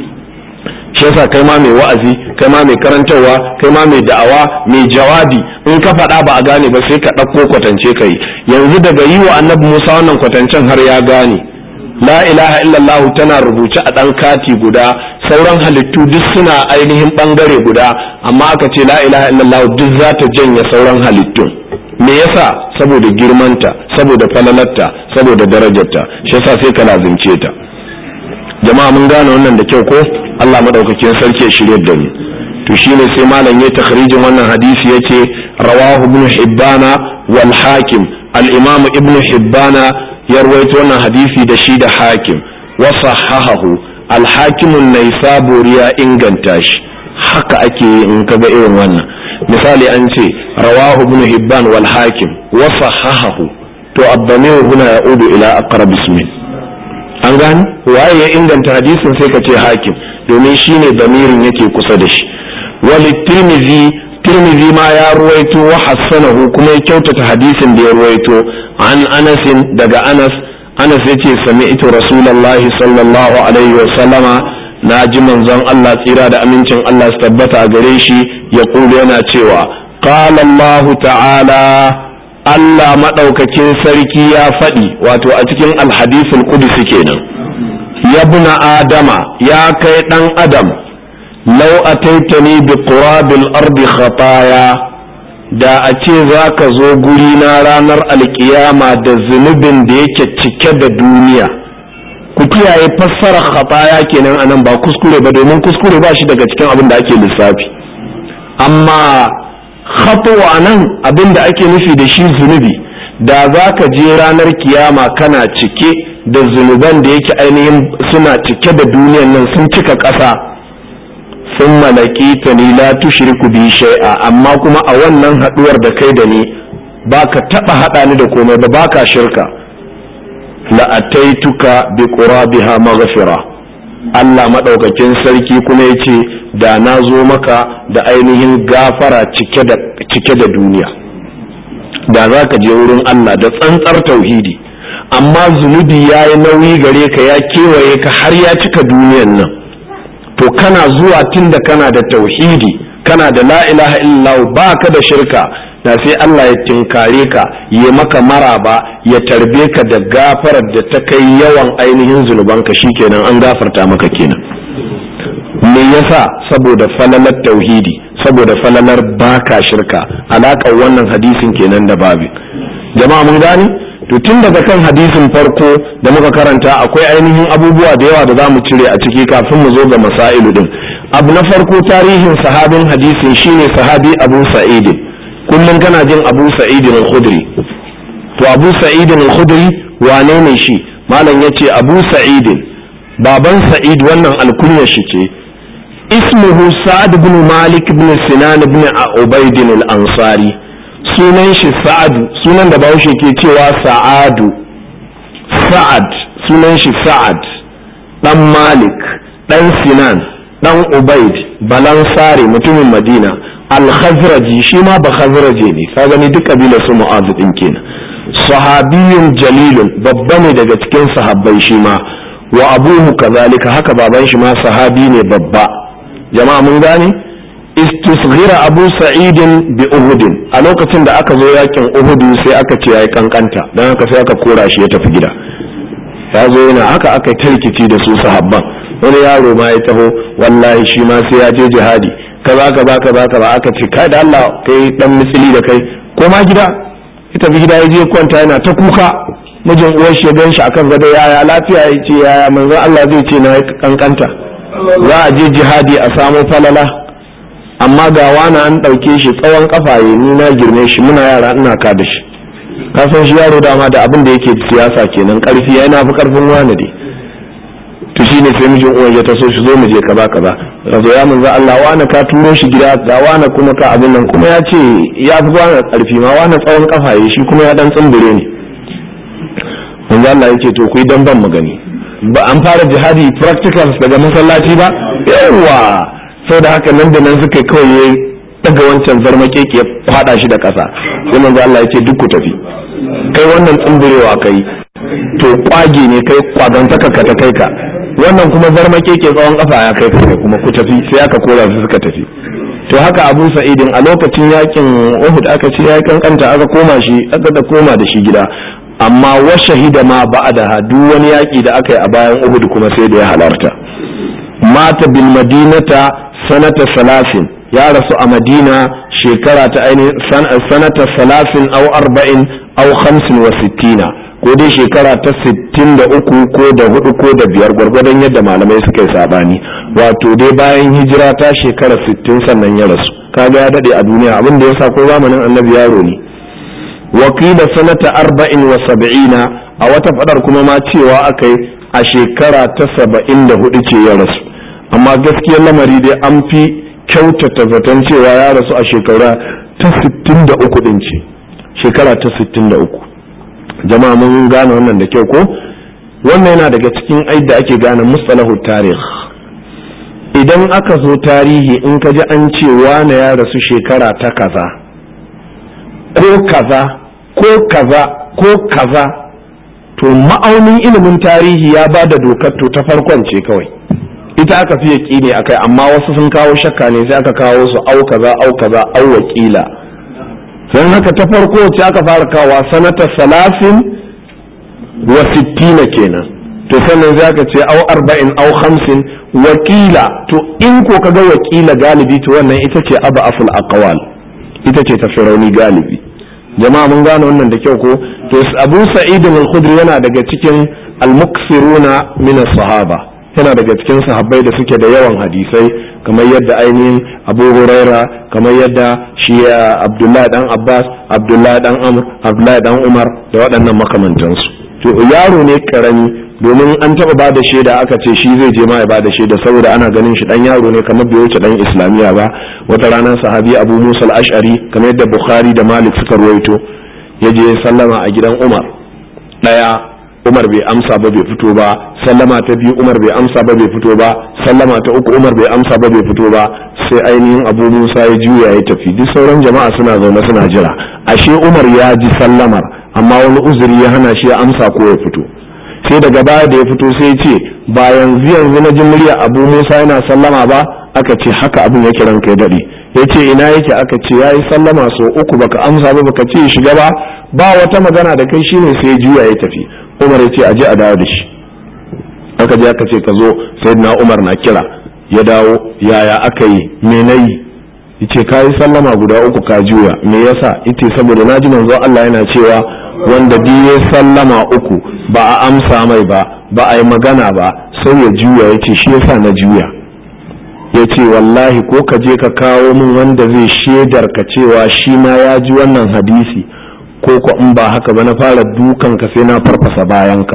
shi yasa kai ma mai wa'azi kai ma mai karantarwa kai ma mai da'awa mai jawabi in ka faɗa ba a gane ba sai ka ɗauko kwatance kai yanzu daga yi wa annabi musa wannan kwatancen har ya gane la ilaha illallah tana rubuce a ɗan kati guda sauran halittu duk suna ainihin ɓangare guda amma aka ce la ilaha illallah duk za ta janye sauran halittun me yasa saboda girmanta saboda falalarta saboda darajarta shi yasa sai ka lazimce ta jama'a mun gane wannan da kyau ko Allah madaukakin sarki ya shirye da mu to shine sai malam ya takhrijin wannan hadisi yace rawahu ibn hibbana wal hakim al imam ibn hibbana ya rawaito wannan hadisi da shi da hakim wa sahahahu al hakim an-naisaburi ya inganta shi haka ake yi in kaga irin wannan misali an ce rawahu ibn hibban wal hakim wa sahahahu to abdamir huna ya'udu ila aqrab ismin an gani waye ya inganta hadisin sai ka ce hakim domin shine damirin yake kusa da shi wali tirmizi tirmizi ma ya ruwaito wa hassanahu kuma ya kyautata hadisin da ya ruwaito an anasin daga anas anas yace sami'tu rasulullahi sallallahu alaihi wa sallama na ji manzon Allah tsira da amincin Allah su tabbata a gare shi ya kulu yana cewa qala Allah ta'ala Allah maɗaukakin sarki ya faɗi wato a cikin alhadisul kudusi kenan ya buna adama ya kai ɗan adam lau ataitani bi qurabil ardi khataya da a ce za ka zo guri na ranar alkiyama da zunubin da yake cike da duniya ku kiyaye fassarar khataya kenan anan ba kuskure ba domin kuskure ba shi daga cikin abin da ake lissafi amma khatu anan abin da ake nufi da shi zunubi da za ka je ranar kiyama kana cike da zunuban da yake ainihin suna cike da duniyan nan sun cika ƙasa sun malaki ta ni la tushriku bi shay'a amma kuma a wannan haduwar da kai da ni baka taba hada ni da komai ba baka shirka la ataituka bi qurabiha maghfira Allah madaukakin sarki kuma yace da na zo maka da ainihin gafara cike da cike da duniya da za ka je wurin Allah da tsantsar tauhidi amma zunubi ya yi nauyi gare ka ya kewaye ka har ya cika duniyan nan to kana zuwa tun da kana da tauhidi kana da la ilaha illallah ba ka da shirka da sai Allah ya tinkare ka ya maka maraba ya tarbe ka da gafarar da ta kai yawan ainihin zunubanka shikenan an gafarta maka kenan me yasa saboda falalar tauhidi saboda falalar baka shirka alaƙar wannan hadisin kenan da babi jama'a mun gani to tun daga kan hadisin farko da muka karanta akwai ainihin abubuwa da yawa da za mu cire a ciki kafin mu zo ga masailu din abu na farko tarihin sahabin hadisin shine sahabi abu sa'idin kullum kana jin abu sa'idin al-khudri to abu sa'idin al-khudri wane ne shi malam yace abu sa'idin baban sa'id wannan alkunya shi ce ismuhu sa'ad bin malik bin sinan bin ubaid al-ansari sunan shi sa'ad sunan da bahaushe ke cewa sa'adu sa'ad sunan shi sa'ad dan malik dan sinan dan ubaid balansari mutumin madina al-khazraji shi ma ba khazraje ne ka gani duk kabilar su mu'az din kenan sahabiyun jalilun babba ne daga cikin sahabbai shi ma wa abuhu kazalika haka baban shi ma sahabi ne babba jama'a mun gane istisghira abu sa'idin bi uhudin a lokacin da aka zo yakin uhudu sai aka ce yayi kankanta dan haka sai aka kora shi ya tafi gida ya zo yana haka aka ta rikici da su sahabban wani yaro ma ya taho wallahi shi ma sai ya je jihadi kaza kaza kaza kaza aka ce kai da Allah kai dan misili da kai ko ma gida ya tafi gida ya je kwanta yana ta kuka mijin uwar shi ya gan shi akan gado yaya lafiya ya ce yaya manzon Allah zai ce na kankanta za a je jihadi a samo falala amma ga wani an ɗauke shi tsawon kafaye ni na girme shi muna yara ina ka da shi ka san shi yaro dama da abin da yake siyasa kenan karfi yana fi karfin wani dai to shine sai mijin uwan ya taso shi zo mu je kaza kaza ka zo ya manzo Allah wani ka turo shi gida ga wani kuma ka abin nan kuma ya ce ya fi wani karfi ma wani tsawon kafaye shi kuma ya dan tsumbure ne manzo Allah yake to ku yi dan ban mu gani ba an fara jihadi practicals daga masallaci ba yawa sau da haka nan da nan suka kawai ya daga wancan zarmake ke fada shi da ƙasa sai manzo Allah yake duk ku tafi kai wannan tsumburewa kai to kwage ne kai kwagantaka ka ta kai ka wannan kuma zarmake ke tsawon ƙafa ya kai kai kuma ku tafi sai aka kora su suka tafi to haka Abu Sa'idin a lokacin yakin Uhud aka ce ya kankanta aka koma shi aka da koma da shi gida amma wa shahida ma ba'da duk wani yaki da aka yi a bayan Uhud kuma sai da ya halarta mata bil madinata sanata salasin ya rasu a madina shekara ta ainihin sanata salasin au arba'in au hamsin wa sittina ko dai shekara ta sittin da uku ko da hudu ko da biyar gwargwadon yadda malamai suka yi sabani wato dai bayan hijira ta shekara sittin sannan ya rasu kaga ya dade a duniya abin da ya sa ko zamanin annabi yaro ne wakila sanata arba'in wa sab'ina a wata fadar kuma ma cewa akai a shekara ta saba'in da hudu ce ya rasu amma gaskiyar lamari dai an fi kyautata zaton cewa ya rasu a shekara ta 63 din ce shekara ta 63 jama'a mun gane wannan da kyau ko wannan yana daga cikin aida ake gane mustalahu tarih idan aka zo tarihi in ka ji an ce wane ya rasu shekara ta kaza ko kaza ko kaza ko kaza to ma'aunin ilimin tarihi ya ba da dokar to ta farkon ce kawai ita aka fi yaƙini akai amma wasu sun kawo shakka ne sai aka kawo su au kaza au kaza au wakila don haka ta farko ce aka fara kawa sanata salasin wa sittina kenan to sannan sai aka ce au arba'in au hamsin wakila to in ko kaga wakila galibi to wannan ita ce aba aful aqwal ita ce ta firauni galibi jama'a mun gane wannan da kyau ko to abu sa'id al-khudri yana daga cikin al-muksiruna min sahaba yana daga cikin sahabbai da suke da yawan hadisai kamar yadda ainihin abu huraira kamar yadda shi abdullahi dan abbas abdullahi dan amr abdullahi dan umar da waɗannan makamantansu to yaro ne karami domin an taɓa ba da shaida aka ce shi zai je ma ya ba da shaida saboda ana ganin shi dan yaro ne kamar bai wuce dan islamiya ba wata ranar sahabi abu musa al-ash'ari kamar yadda bukhari da malik suka ruwaito ya je sallama a gidan umar ɗaya umar bai amsa ba bai fito ba sallama ta biyu umar bai amsa ba bai fito ba sallama ta uku umar bai amsa ba bai fito ba sai ainihin abu musa ya juya ya tafi duk sauran jama'a suna zaune suna jira ashe umar ya ji sallamar amma wani uzuri ya hana shi ya amsa ko ya fito sai daga baya da ya fito sai ce ba yanzu yanzu na ji murya abu musa yana sallama ba aka ce haka abin yake ranka ya daɗe ya ce ina yake aka ce ya yi sallama sau uku baka amsa ba baka ce shiga ba ba wata magana da kai shine sai juya ya tafi umar ya ce aje a dawo da shi aka je aka ce ka zo sai na umar na kira ya dawo yaya aka yi me na yi yace ka yi sallama guda uku ka juya me yasa ita saboda na ji manzo Allah yana cewa wanda duk ya sallama uku ba a amsa mai ba ba a yi magana ba sai ya juya yace shi yasa na juya ya ce wallahi ko ka je ka kawo min wanda zai shaidar ka cewa shi ma ya ji wannan hadisi ko ko in ba haka ba na fara dukan ka sai na farfasa bayanka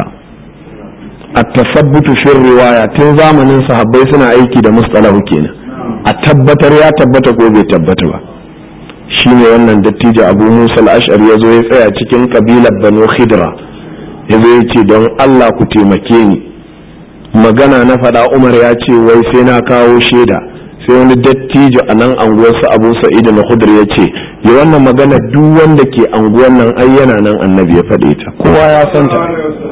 a tasabbutu fin riwaya tun zamanin sahabbai suna aiki da mustalahu kenan a tabbatar ya tabbata ko bai tabbata ba shine wannan dattijo abu musa al-ash'ari ya zo ya tsaya cikin kabilar banu khidra ya zo ya ce don allah ku taimake ni magana na faɗa umar ya ce wai sai na kawo shaida sai wani dattijo a nan anguwarsa abu sa'id na hudur ya ce ya wannan magana duk wanda ke anguwar nan ai yana nan annabi ya faɗe ta kowa ya san ta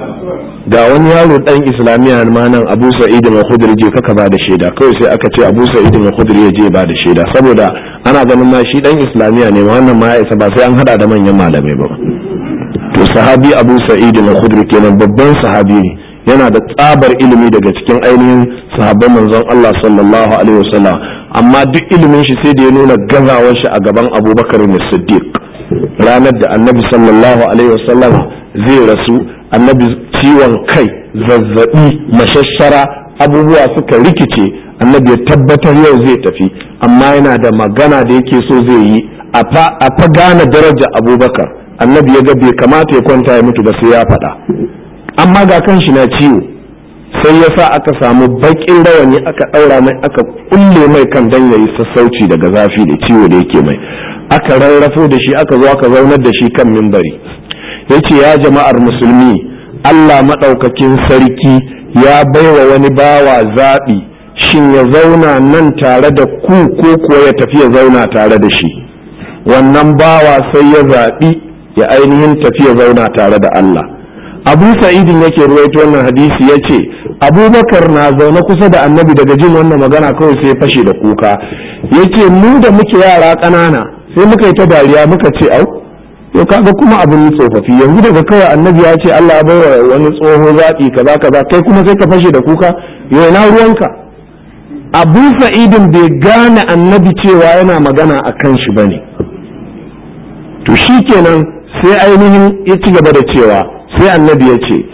ga wani yaro dan islamiya ma nan abu sa'id na hudur je kaka ba da shaida kawai sai aka ce abu sa'id na hudur ya je ba da shaida saboda ana ganin ma shi dan islamiya ne wannan ma ya isa ba sai an hada da manyan malamai ba to sahabi abu sa'id na hudur kenan babban sahabi ne yana da tsabar ilimi daga cikin ainihin sahabban manzon Allah sallallahu alaihi wasallam amma duk ilimin shi sai da ya nuna gazawar shi a gaban Abubakar ne Siddiq ranar da Annabi sallallahu alaihi wasallam zai rasu Annabi ciwon kai zazzabi mashashara abubuwa suka rikice Annabi ya tabbatar yau zai tafi amma yana da magana da yake so zai yi a fa gane daraja Abubakar Annabi ya ga bai kamata ya kwanta ya mutu ba sai ya faɗa amma ga kan shi na ciwo sai ya sa aka samu baƙin rawani aka ɗaura mai aka kulle mai kan dan yayi sassauci daga zafi da ciwo da yake mai aka rarrafo da shi aka zo aka zaunar da shi kan mimbari yace ya jama'ar musulmi Allah maɗaukakin sarki ya baiwa wani bawa zaɓi shin ya zauna nan tare da ku ko kuwa ya tafi ya zauna tare da shi wannan bawa sai ya zaɓi ya ainihin tafi ya zauna tare da Allah abu sa'idin yake ruwaito wannan hadisi ya ce abubakar na zaune kusa da annabi daga jin wannan magana kawai sai fashe da kuka ya ce mu da muke yara ƙanana sai muka yi ta dariya muka ce au to kaga kuma abin tsofaffi yanzu daga kawai annabi ya ce Allah ya baiwa wani tsoho zaɓi kaza kaza kai kuma sai ka fashe da kuka yau na ruwanka abu sa'idin bai gane annabi cewa yana magana a kan shi bane to shikenan sai ainihin ya ci gaba da cewa sai annabi ya ce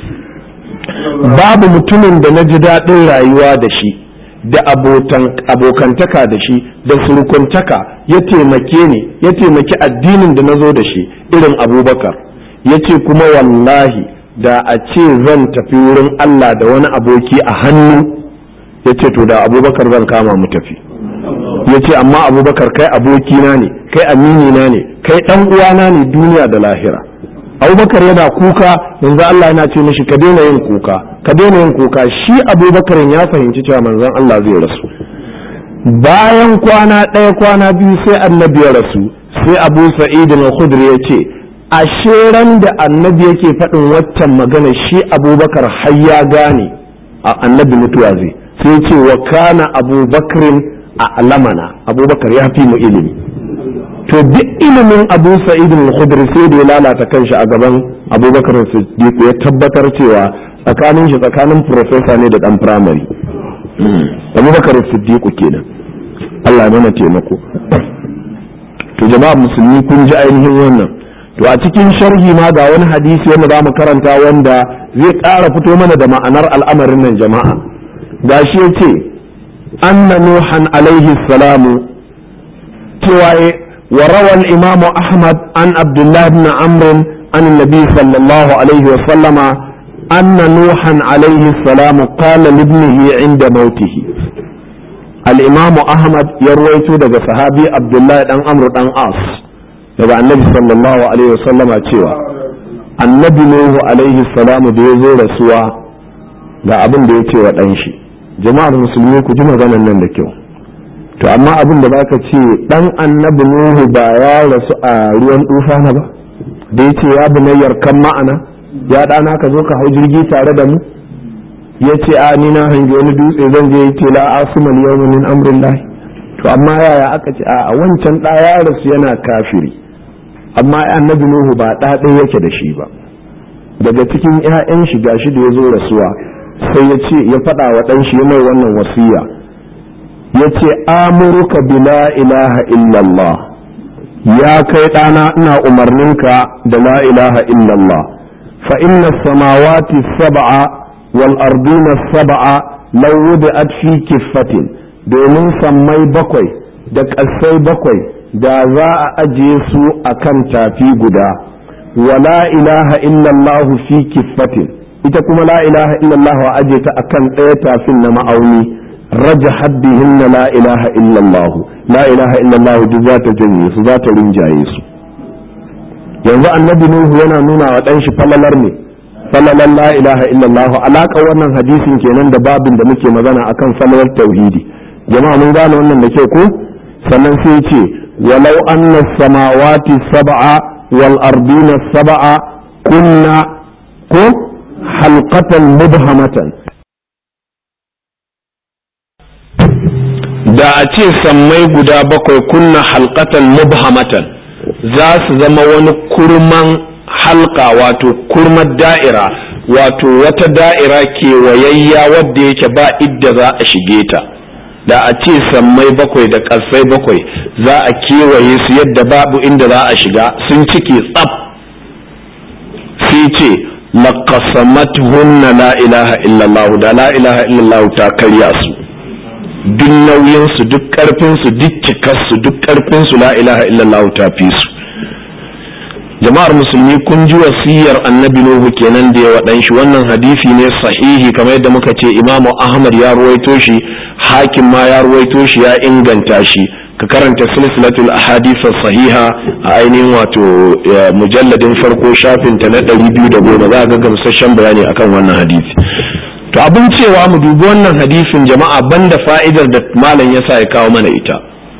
babu mutumin da na ji daɗin rayuwa da shi da abokantaka da shi da surukuntaka ya taimake ni ya taimaki addinin da na zo da shi irin abubakar ya ce kuma wallahi da a ce zan tafi wurin Allah da wani aboki a hannu ya ce to da abubakar zan kama mu tafi ya ce amma abubakar kai abokina ne kai aminina ne kai ɗan uwana ne duniya da lahira abubakar yana kuka manzon Allah yana ce mishi ka daina yin kuka ka daina yin kuka shi abubakar ya fahimci cewa manzon Allah zai rasu bayan kwana ɗaya kwana biyu sai annabi ya rasu sai abu sa'id al-khudri ya ce ashe ran da annabi yake faɗin waccan magana shi abubakar har ya gane a annabi mutuwa zai sai ce wa kana abubakarin a alamana abubakar ya fi mu ilimi to duk ilimin abu sa'id al-khudri sai da ya lalata kanshi a gaban abubakar siddiq ya tabbatar cewa tsakanin shi tsakanin professor ne da dan primary abubakar siddiq kenan Allah ya mana taimako to jama'a musulmi kun ji ainihin wannan to a cikin sharhi ma ga wani hadisi wanda za mu karanta wanda zai ƙara fito mana da ma'anar al'amarin nan jama'a gashi ya ce anna nuhan alaihi salamu cewa wa rawal imamu ahmad an abdullah ibn amr an nabi sallallahu alaihi wa sallama anna nuhan alaihi salamu qala libnihi inda mautihi al-imamu ahmad ya ruwaito daga sahabi abdullah dan amr dan as daga annabi sallallahu alaihi wasallama cewa annabi nuhu alaihi salamu da ya zo rasuwa ga abin da ya ce wa ɗan shi jama'ar musulmi ku ji maganan nan da kyau to amma abin da baka ce ɗan annabi nuhu ba ya rasu a ruwan na ba da ya ce ya bunayyar kan ma'ana ya ɗana ka zo ka hau jirgi tare da mu ya ce a ni na hangi wani dutse zan je ya ce la asumal yawma min amrillahi to amma yaya aka ce a wancan ɗa ya rasu yana kafiri amma annabi nuhu ba ɗa ɗaya yake da shi ba daga cikin 'ya'yan shi gashi da ya zo rasuwa sai ya ce ya faɗa wa ɗan shi mai wannan wasiya ya ce amuruka bi la ilaha illallah ya kai ɗana ina umarninka da la ilaha illallah fa inna samawati sab'a wal ardina sab'a law wudi'at fi kiffatin domin sammai bakwai da ƙasai bakwai da za a ajiye su a kan tafi guda wa la ilaha illallahu fi kiffatin ita kuma la ilaha illallahu a ajiye ta akan ɗaya tafin na ma'auni raja haddihin na la ilaha illallahu la ilaha illallahu duk za ta janye su za ta rinjaye su yanzu annabi nuhu yana nuna wa ɗan shi falalar ne falalar la ilaha illallahu alaƙa wannan hadisin kenan da babin da muke magana akan falalar tauhidi jama'a mun gane wannan da kyau ko sannan sai ce walau anna samawati sab'a wal ardina sab'a kunna ko halqatan mubhamatan da a ce sammai guda bakwai kunna halqatan mubhamatan za su zama wani kurman halka wato kurmar da'ira wato wata da'ira kewayayya wadda yake ba idda za a shige ta da a ce sammai bakwai da ƙasai bakwai za a kewaye su yadda babu inda za a shiga sun cike tsaf sai ce laqasamatuhunna la ilaha illallah da la ilaha illallah ta karya su duk nauyin su duk karfin su duk cikar su duk karfin su la ilaha illallah ta fi su jama'ar musulmi kun ji wasiyar annabi nuhu kenan da ya waɗan shi wannan hadisi ne sahihi kamar yadda muka ce imamu ahmad ya ruwaito shi hakim ma ya ruwaito shi ya inganta shi ka karanta silsilatul ahadith sahiha a ainihin wato mujalladin farko shafin ta na ɗari biyu da goma za ga gamsasshen bayani akan wannan hadisi to abin cewa mu dubi wannan hadisin jama'a banda fa'idar da malam ya sa ya kawo mana ita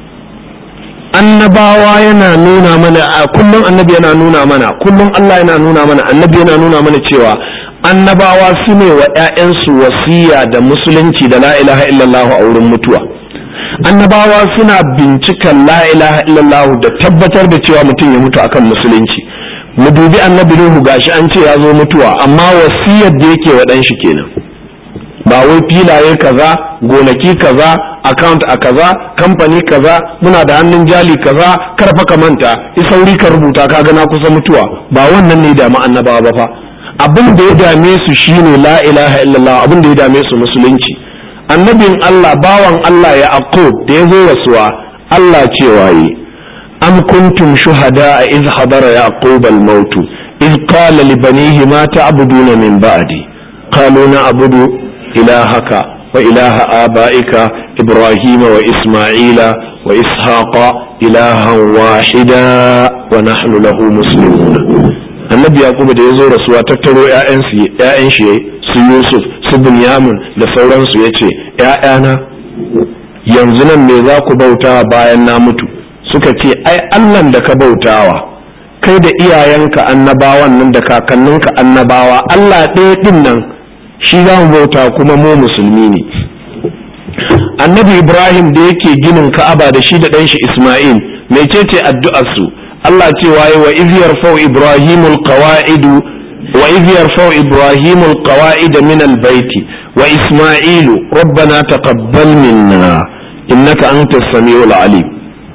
annabawa yana nuna mana a kullum annabi yana nuna mana kullum Allah yana nuna mana annabi yana nuna mana cewa annabawa su ne wa 'ya'yansu wasiya da musulunci da la ilaha illallah a wurin mutuwa annabawa suna bincikan la ilaha illallah da tabbatar da cewa mutum ya mutu akan musulunci mu dubi annabi Nuhu gashi an ce ya zo mutuwa amma wasiyar da yake wa ɗan shi kenan ba wai filaye kaza gonaki kaza account a kaza kamfani kaza muna da hannun jali kaza karfa ka manta isauri ka rubuta ka na kusa mutuwa ba wannan ne da annabawa ba fa abin da ya dame su shine la ilaha illallah abin da ya dame su musulunci annabin Allah bawan Allah ya aqub da ya zo rasuwa Allah cewa yi am kuntum shuhada iz hadara yaqub al-maut iz qala li banihi ma ta'buduna min ba'di qalu na'budu إلهك وإله آبائك إبراهيم وإسماعيل وإسحاق إلها واحدا ونحن له مسلمون annabi yaqubu da ya zo rasuwa tattaro ‘ya'yan shi su yusuf su bunyamin da sauransu ya ce ‘ya'yana yanzu nan me za ku bautawa bayan na mutu suka ce ai allan da ka bautawa kai da iyayenka annabawan nan da kakanninka annabawa allah ɗaya ɗin nan shi za mu bauta kuma mu musulmi ne annabi ibrahim da yake ginin ka'aba da shi da ɗanshi isma'il mecece addu'ar su allah cewa yi wa iz yarfau ibrahimul qawaidu wa iz yarfau ibrahimul qawaid min albayti wa isma'ilu rabbana taqabbal minna innaka antas samiul alim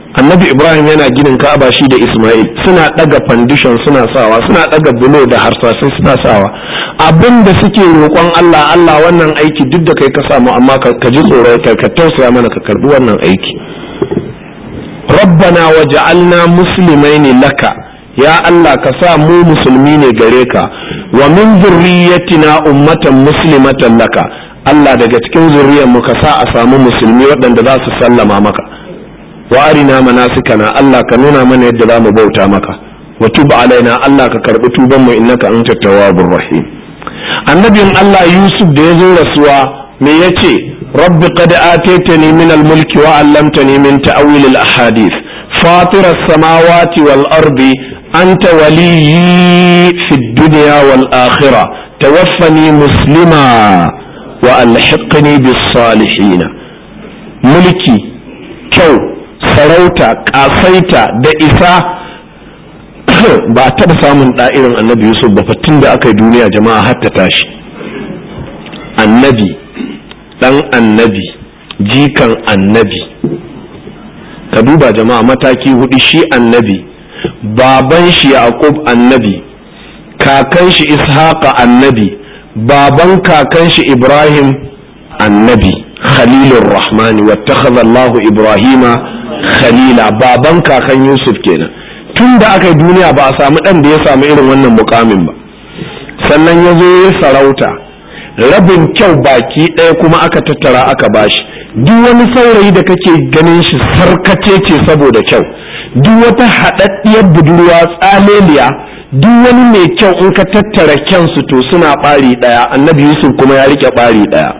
annabi ibrahim yana ginin ka'aba shi da isma'il suna daga foundation suna sawa suna daga bulo da harsasai suna sawa abin da suke roƙon allah allah wannan aiki duk da kai ka samu amma ka ji tsoro ka tausaya mana ka karbi wannan aiki rabbana waja'alna muslimaini laka ya allah ka sa mu musulmi ne gare ka wa min zurriyatina ummatan muslimatan laka allah daga cikin zuriyar mu ka sa a samu musulmi waɗanda za su sallama maka wa arina manasikana Allah ka nuna mana yadda za mu bauta maka wa tub alaina Allah ka karbi tuban mu innaka anta tawwabur rahim annabin Allah Yusuf da ya zo rasuwa me yace rabbi qad ataitani min al-mulki wa 'allamtani min ta'wil al-ahadith fatir as-samawati wal ardi anta waliyyi fid dunya wal akhirah tawaffani muslima wa alhiqni bis salihin mulki kyau sarauta kasaita da isa ba a taɓa samun ɗa'irin annabi yusuf ba tun da aka yi duniya jama'a har ta tashi annabi ɗan annabi jikan annabi ka duba jama'a mataki hudu shi annabi baban shi yaqub annabi kakan shi ishaqa annabi baban kakan shi ibrahim annabi khalilur rahmani wattakhadha allahu ibrahima khalila baban kakan yusuf kenan tun da aka yi duniya ba a samu ɗan da ya samu irin wannan mukamin ba sannan ya zo ya sarauta rabin kyau baki ɗaya kuma aka tattara aka bashi duk wani saurayi da kake ganin shi sarkace ce saboda kyau duk wata haɗaɗɗiyar budurwa tsaleliya duk wani mai kyau in ka tattara kyansu to suna ɓari ɗaya annabi yusuf kuma ya rike ɓari ɗaya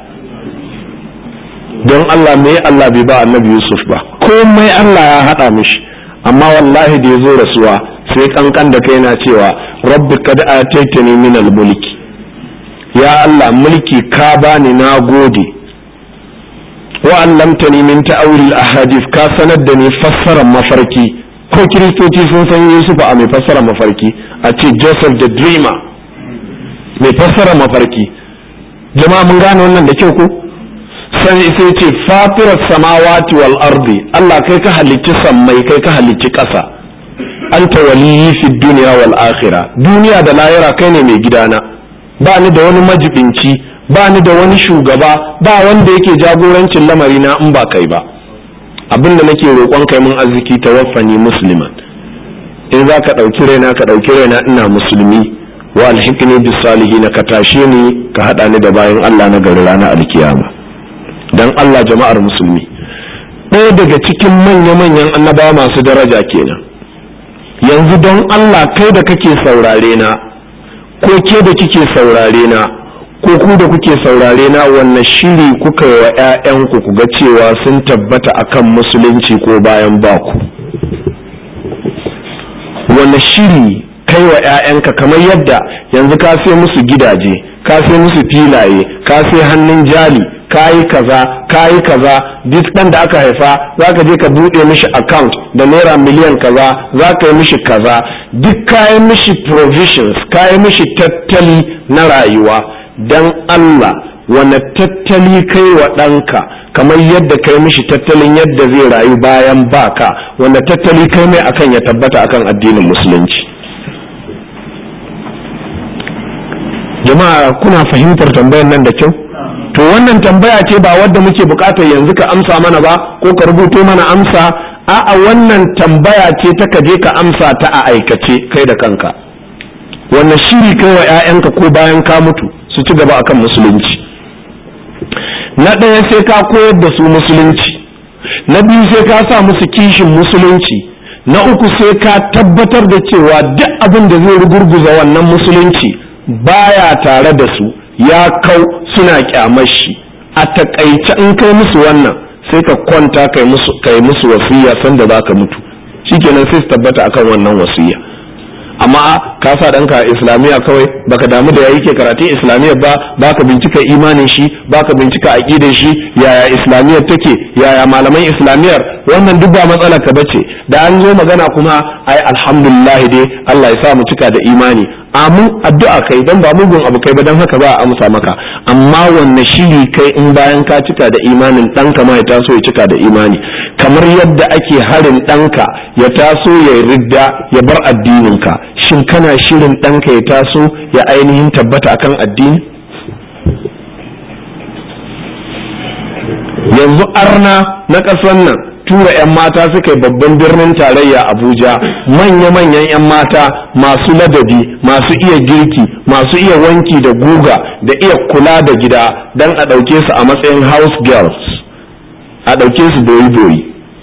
don Allah me Allah bai ba annabi Yusuf ba komai Allah ya haɗa mishi amma wallahi da ya zo rasuwa sai kankan da kai na cewa rabbi kad ataitani min mulki ya Allah mulki ka bani na gode wa allamtani min ta'awil ahadith ka sanar da ni fassarar mafarki ko kiristoci sun san Yusuf a mai fassarar mafarki a ce Joseph the dreamer mai fassarar mafarki jama'a mun gane wannan da kyau ko sai sai ce fatirar samawati wal ardi Allah kai ka halicci sammai kai ka halicci ƙasa anta waliyyi fi duniya wal akhirah duniya da lahira kai ne mai gidana ba ni da wani majibinci ba ni da wani shugaba ba wanda yake jagorancin lamari na in ba kai ba abin da nake roƙon kai mun arziki tawaffani musliman in za ka ɗauki raina ka ɗauki raina ina musulmi wa alhikni bis salihin ka tashe ni ka haɗa ni da bayan Allah na gari ranar alkiyama dan Allah jama'ar musulmi ɗaya daga cikin manya-manyan annabawa masu daraja kenan yanzu don Allah kai da kake saurare na ko ke da kike saurare na ko ku da kuke saurare na wannan shiri kuka yi wa 'ya'yanku ku ga cewa sun tabbata akan musulunci ko bayan baku wannan shiri kai wa 'ya'yanka kamar yadda yanzu ka sai musu gidaje ka sai musu filaye ka sai hannun jali kayi kaza kayi kaza duk dan da aka haifa zaka je ka bude mishi account da naira miliyan kaza zaka yi mishi kaza duk kayi mishi provisions kayi mishi tattali na rayuwa dan Allah wane tattali kai wa ɗanka kamar yadda kai mishi tattalin yadda zai rayu bayan baka wanda tattali kai mai akan ya tabbata akan addinin musulunci jama'a kuna fahimtar tambayar nan da kyau to wannan tambaya ce ba wadda muke bukatar yanzu ka amsa mana ba ko ka rubuto mana amsa a'a wannan tambaya ce ta ka je ka amsa ta a aikace kai da kanka wannan shiri kai wa 'ya'yanka ko bayan ka mutu su ci gaba akan musulunci na ɗaya sai ka koyar da su musulunci na biyu sai ka sa musu kishin musulunci na uku sai ka tabbatar da cewa duk abin da zai rugurguza wannan musulunci baya tare da su ya kau suna kyamar shi a takaice in kai musu wannan sai ka kwanta kai musu kai musu wasiya sanda za ka mutu shikenan sai su tabbata akan wannan wasiya amma ka sa ɗanka islamiyya kawai baka damu da yayi ke karatun islamiyya ba baka bincika imanin shi baka bincika aqidar shi yaya islamiyyar take yaya malaman islamiyyar wannan duk ba matsalar ka bace da an zo magana kuma ai alhamdulillah dai Allah ya sa mu cika da imani amin addu'a kai dan ba mugun abu kai ba dan haka ba a amsa maka amma wanne shiri kai in bayan ka cika da imanin ɗanka ma ya taso ya cika da imani kamar yadda ake harin ɗanka ya taso ya ridda ya bar addininka shin kana shirin ɗanka ya taso ya ainihin tabbata akan addini yanzu arna na ƙasar nan tura 'yan mata suka yi babban birnin tarayya abuja manya-manyan 'yan mata masu ladabi masu iya girki masu iya wanki da guga da iya kula da gida don a ɗauke su a matsayin house girls a ɗauke su boyi-boyi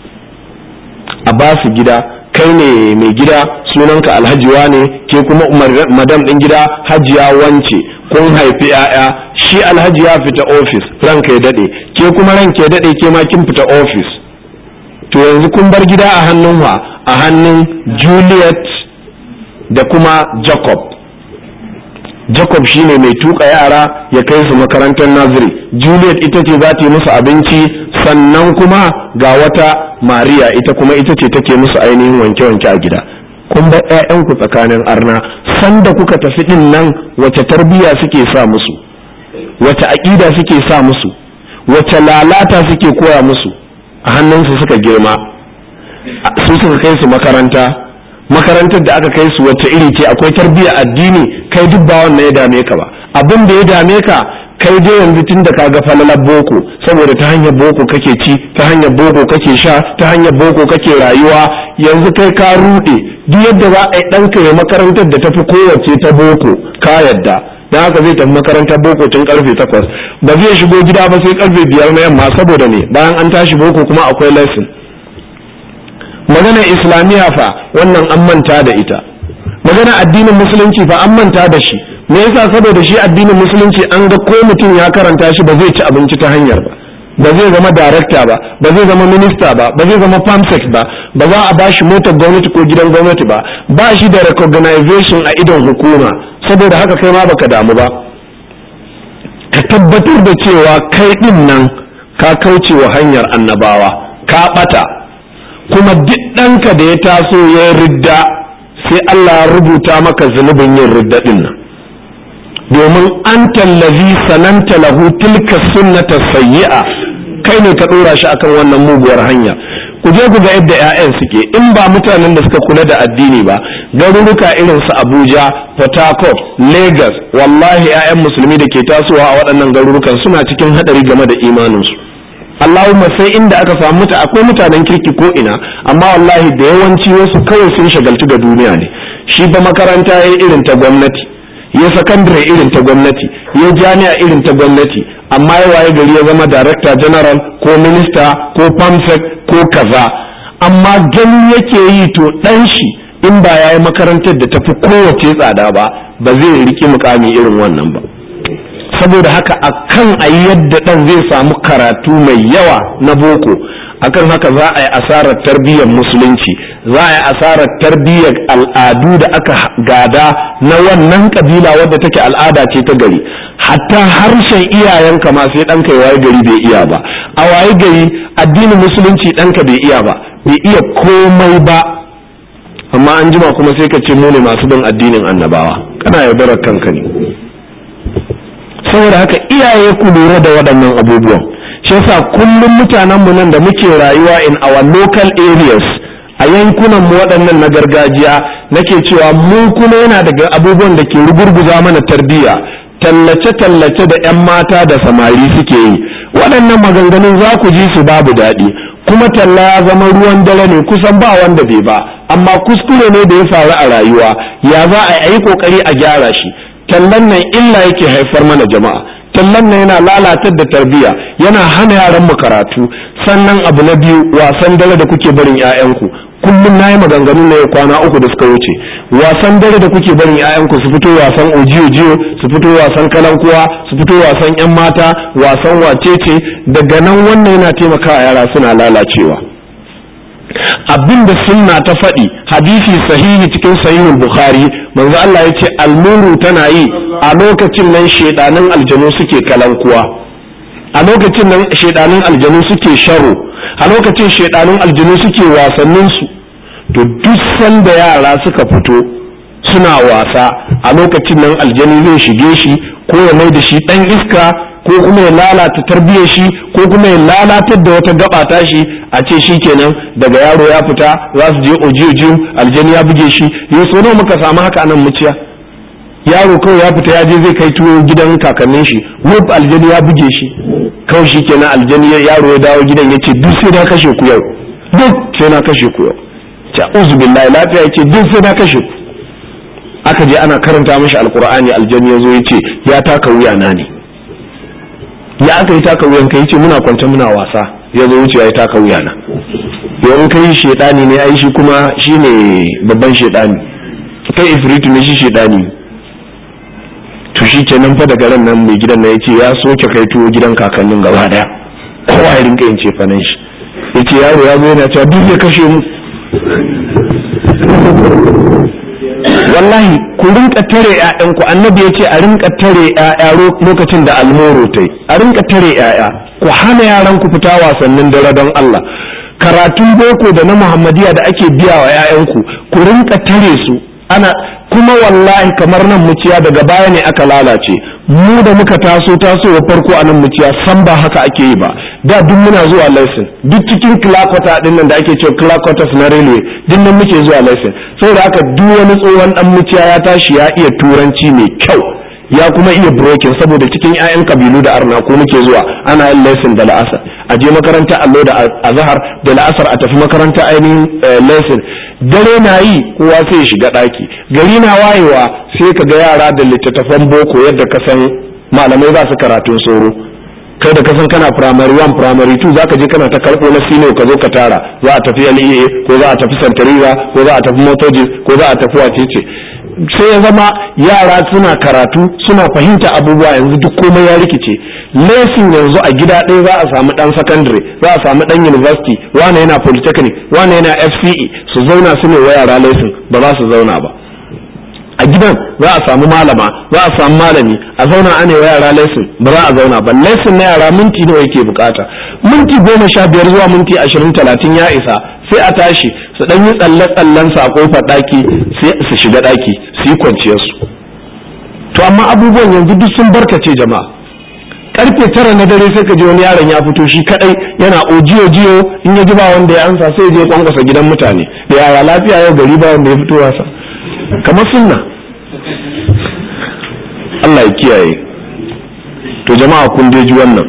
a ba su gida kai ne mai gida sunanka alhajiwa ne ke kuma madam ɗin gida hajiya wance kun haifi 'ya'ya shi alhaji ya fita ofis ranka ya daɗe ke kuma ranka ya daɗe ke ma kin fita ofis to yanzu kun bar gida a hannun wa a hannun juliet da kuma jacob jacob shine mai tuka yara ya kai su makarantar naziri juliet ita ce za ta yi musu abinci sannan kuma ga wata maria ita kuma ita ce take musu ainihin wanke-wanke a gida kun bar 'ya'yanku tsakanin arna sanda kuka tafi din nan wace tarbiyya suke sa musu wace aƙida suke sa musu wace lalata suke koya musu a hannunsu suka girma su suka kai su makaranta makarantar da aka kai su wacce iri ce akwai tarbiyya addini kai duk ba wannan ya dame ka ba abin da ya dame ka kai dai yanzu tun da kaga falalar boko saboda ta hanyar boko kake ci ta hanyar boko kake sha ta hanyar boko kake rayuwa yanzu kai ka rude duk yadda za a yi ɗanka ya makarantar da tafi kowace ta boko ka yadda dan haka zai tafi makarantar boko tun karfe takwas ba zai shigo gida ba sai karfe biyar na yamma saboda ne bayan an tashi boko kuma akwai lesson magana islamiyya fa wannan an manta da ita magana addinin musulunci fa an manta da shi me yasa saboda shi addinin musulunci an ga ko mutum ya karanta shi ba zai ci abinci ta hanyar ba ba zai zama darakta ba ba zai zama minista ba ba zai zama pamsec ba ba za a ba shi motar gwamnati ko gidan gwamnati ba ba shi da recognition a idon hukuma saboda haka kai ma baka damu ba ka tabbatar da cewa kai din nan ka kauce wa hanyar annabawa ka bata kuma duk ɗanka da ya taso ya ridda sai Allah ya rubuta maka zunubin yin ridda din nan domin an tallazi sananta lahu tilka sunnata sayyi'a kai ne ka dora shi akan wannan muguwar hanya ku je ku ga yadda 'ya'yan suke in ba mutanen da suka kula da addini ba garuruka irin su Abuja Port Harcourt Lagos wallahi 'ya'yan musulmi da ke tasowa a waɗannan garurukan suna cikin hadari game da imaninsu Allahumma sai inda aka samu muta akwai mutanen kirki ko ina amma wallahi da yawanci wasu kawai sun shagaltu da duniya ne shi ba makaranta ya irin ta gwamnati ya sakandare irin ta gwamnati ya jami'a irin ta gwamnati amma ya waye gari ya zama director general ko minista ko pamsec ko kaza amma gani yake yi to dan shi in ba ya yi makarantar da tafi kowace tsada ba ba zai riki mukami irin wannan ba saboda haka akan a yi yadda dan zai samu karatu mai yawa na boko akan haka za a yi asarar tarbiyyar musulunci za a yi asarar tarbiyyar al'adu da aka gada na wannan kabila wadda take al'ada ce ta gari hatta harshen iyayenka ma sai ɗanka ya waye gari bai iya ba a waye gari addinin musulunci ɗanka bai iya ba bai iya komai ba amma an jima kuma sai ka ce mu ne masu bin addinin annabawa kana yaudarar kanka ne saboda haka iyaye ku lura da waɗannan abubuwan shi yasa kullum mutanen mu nan da muke rayuwa in our local areas a yankunan mu waɗannan na gargajiya nake cewa mu kuma yana daga abubuwan da ke rugurguza mana tarbiyya tallace-tallace da 'yan mata da samari suke yi waɗannan maganganun za ku ji su babu daɗi kuma talla ya zama ruwan dare ne kusan ba wanda bai ba amma kuskure ne da ya faru a rayuwa ya za a yi kokari a gyara shi tallan nan illa yake haifar mana jama'a tallan nan yana lalatar da tarbiyya yana hana yaran mu karatu sannan abu na biyu wasan dare da kuke barin 'ya'yanku kullum na yi maganganu na ya kwana uku da suka wuce wasan dare da kuke barin 'ya'yanku su fito wasan ojiyo-jiyo su fito wasan kalankuwa su fito wasan 'yan mata wasan wacece daga nan wannan yana taimakawa yara suna lalacewa abin da sunna ta faɗi hadisi sahihi cikin sahihul bukhari manzo Allah ya ce almuru tana yi a lokacin nan shedanin aljanu suke kalankuwa a lokacin nan shedanin aljanu suke sharo a lokacin shedanin aljanu suke wasannin su to duk sanda yara suka fito suna wasa a lokacin nan aljani zai shige shi ko ya mai da shi dan iska ko kuma ya lalata tarbiyyar shi ko kuma ya lalatar da wata gaba ta shi a ce shi kenan daga yaro ya fita za su je ojiyo aljani ya buge shi ya so nawa muka samu haka anan muciya yaro kawai ya fita ya je zai kai tuwo gidan kakannin shi wuf aljani ya buge shi kawai shi kenan aljani yaro ya dawo gidan ya ce duk sai na kashe ku yau duk sai na kashe ku yau ta uzu billahi lafiya ya ce duk sai na kashe ku aka je ana karanta mashi alkur'ani aljani ya zo ya ce ya taka wuya na ne ya aka yi taka wuyan ka yace muna kwance muna wasa ya zo wuce ya yi taka wuya na yau kai shedani ne ai shi kuma shine babban shedani kai ifritu ne shi shedani to shi kenan fa daga ran nan mai gidan na yace ya soke kai tuwo gidan kakannin gaba daya kowa ya rinka yin cefanen shi yace yaro ya zo yana cewa duk ya kashe mu wallahi ku rinka tare ƴaƴanku annabi ya ce a rinka tare ƴaƴa lokacin da almoro ta yi a rinka tare ƴaƴa ku hana yaran ku fita wasannin dare don Allah karatun boko da na muhammadiya da ake biya wa ƴaƴanku ku rinka tare su ana kuma wallahi kamar nan muciya daga baya ne aka lalace mu da muka taso tasowa farko a nan muciya san ba haka ake yi ba da duk muna zuwa lesson duk cikin kilakota din nan da ake cewa kilakotas na railway duk nan muke zuwa lesson saboda haka duk wani tsohon dan muciya ya tashi ya iya turanci mai kyau ya kuma iya broken saboda cikin 'ya'yan kabilu da arna ko muke zuwa ana yin lesson da la'asar a je makaranta allo da azhar da la'asar a tafi makaranta ainihin lesson dare na yi kowa sai ya shiga ɗaki gari na wayewa sai ka ga yara da littattafan boko yadda ka san malamai za su karatun soro kai da kasan kana primary one primary two zaka je kana ta karɓo na sino ka zo ka tara za a tafi LEA ko za a tafi Santariza ko za a tafi Motogis ko za a tafi wacece sai ya zama yara suna karatu suna fahimta abubuwa yanzu duk komai ya rikice lesson yanzu a gida ɗaya za a samu ɗan secondary za a samu ɗan university wane yana polytechnic wane yana FCE su zauna su ne wa yara lesson ba za su zauna ba a gidan za a samu malama za a samu malami a zauna ana wa yara lesson ba za a zauna ba lesson na yara minti nawa yake bukata minti goma sha biyar zuwa minti ashirin talatin ya isa sai a tashi su dan yi tsalle tsallen sa a kofar daki sai su shiga daki su yi kwanciyar su to amma abubuwan yanzu duk sun barkace jama'a karfe tara na dare sai ka ji wani yaron ya fito shi kadai yana ojiyo jiyo in ya ji ba wanda ya ansa sai ya je kwankwasa gidan mutane da yaya lafiya yau gari ba wanda ya fito wasa kamar sunna Allah ya kiyaye to jama'a kun ji wannan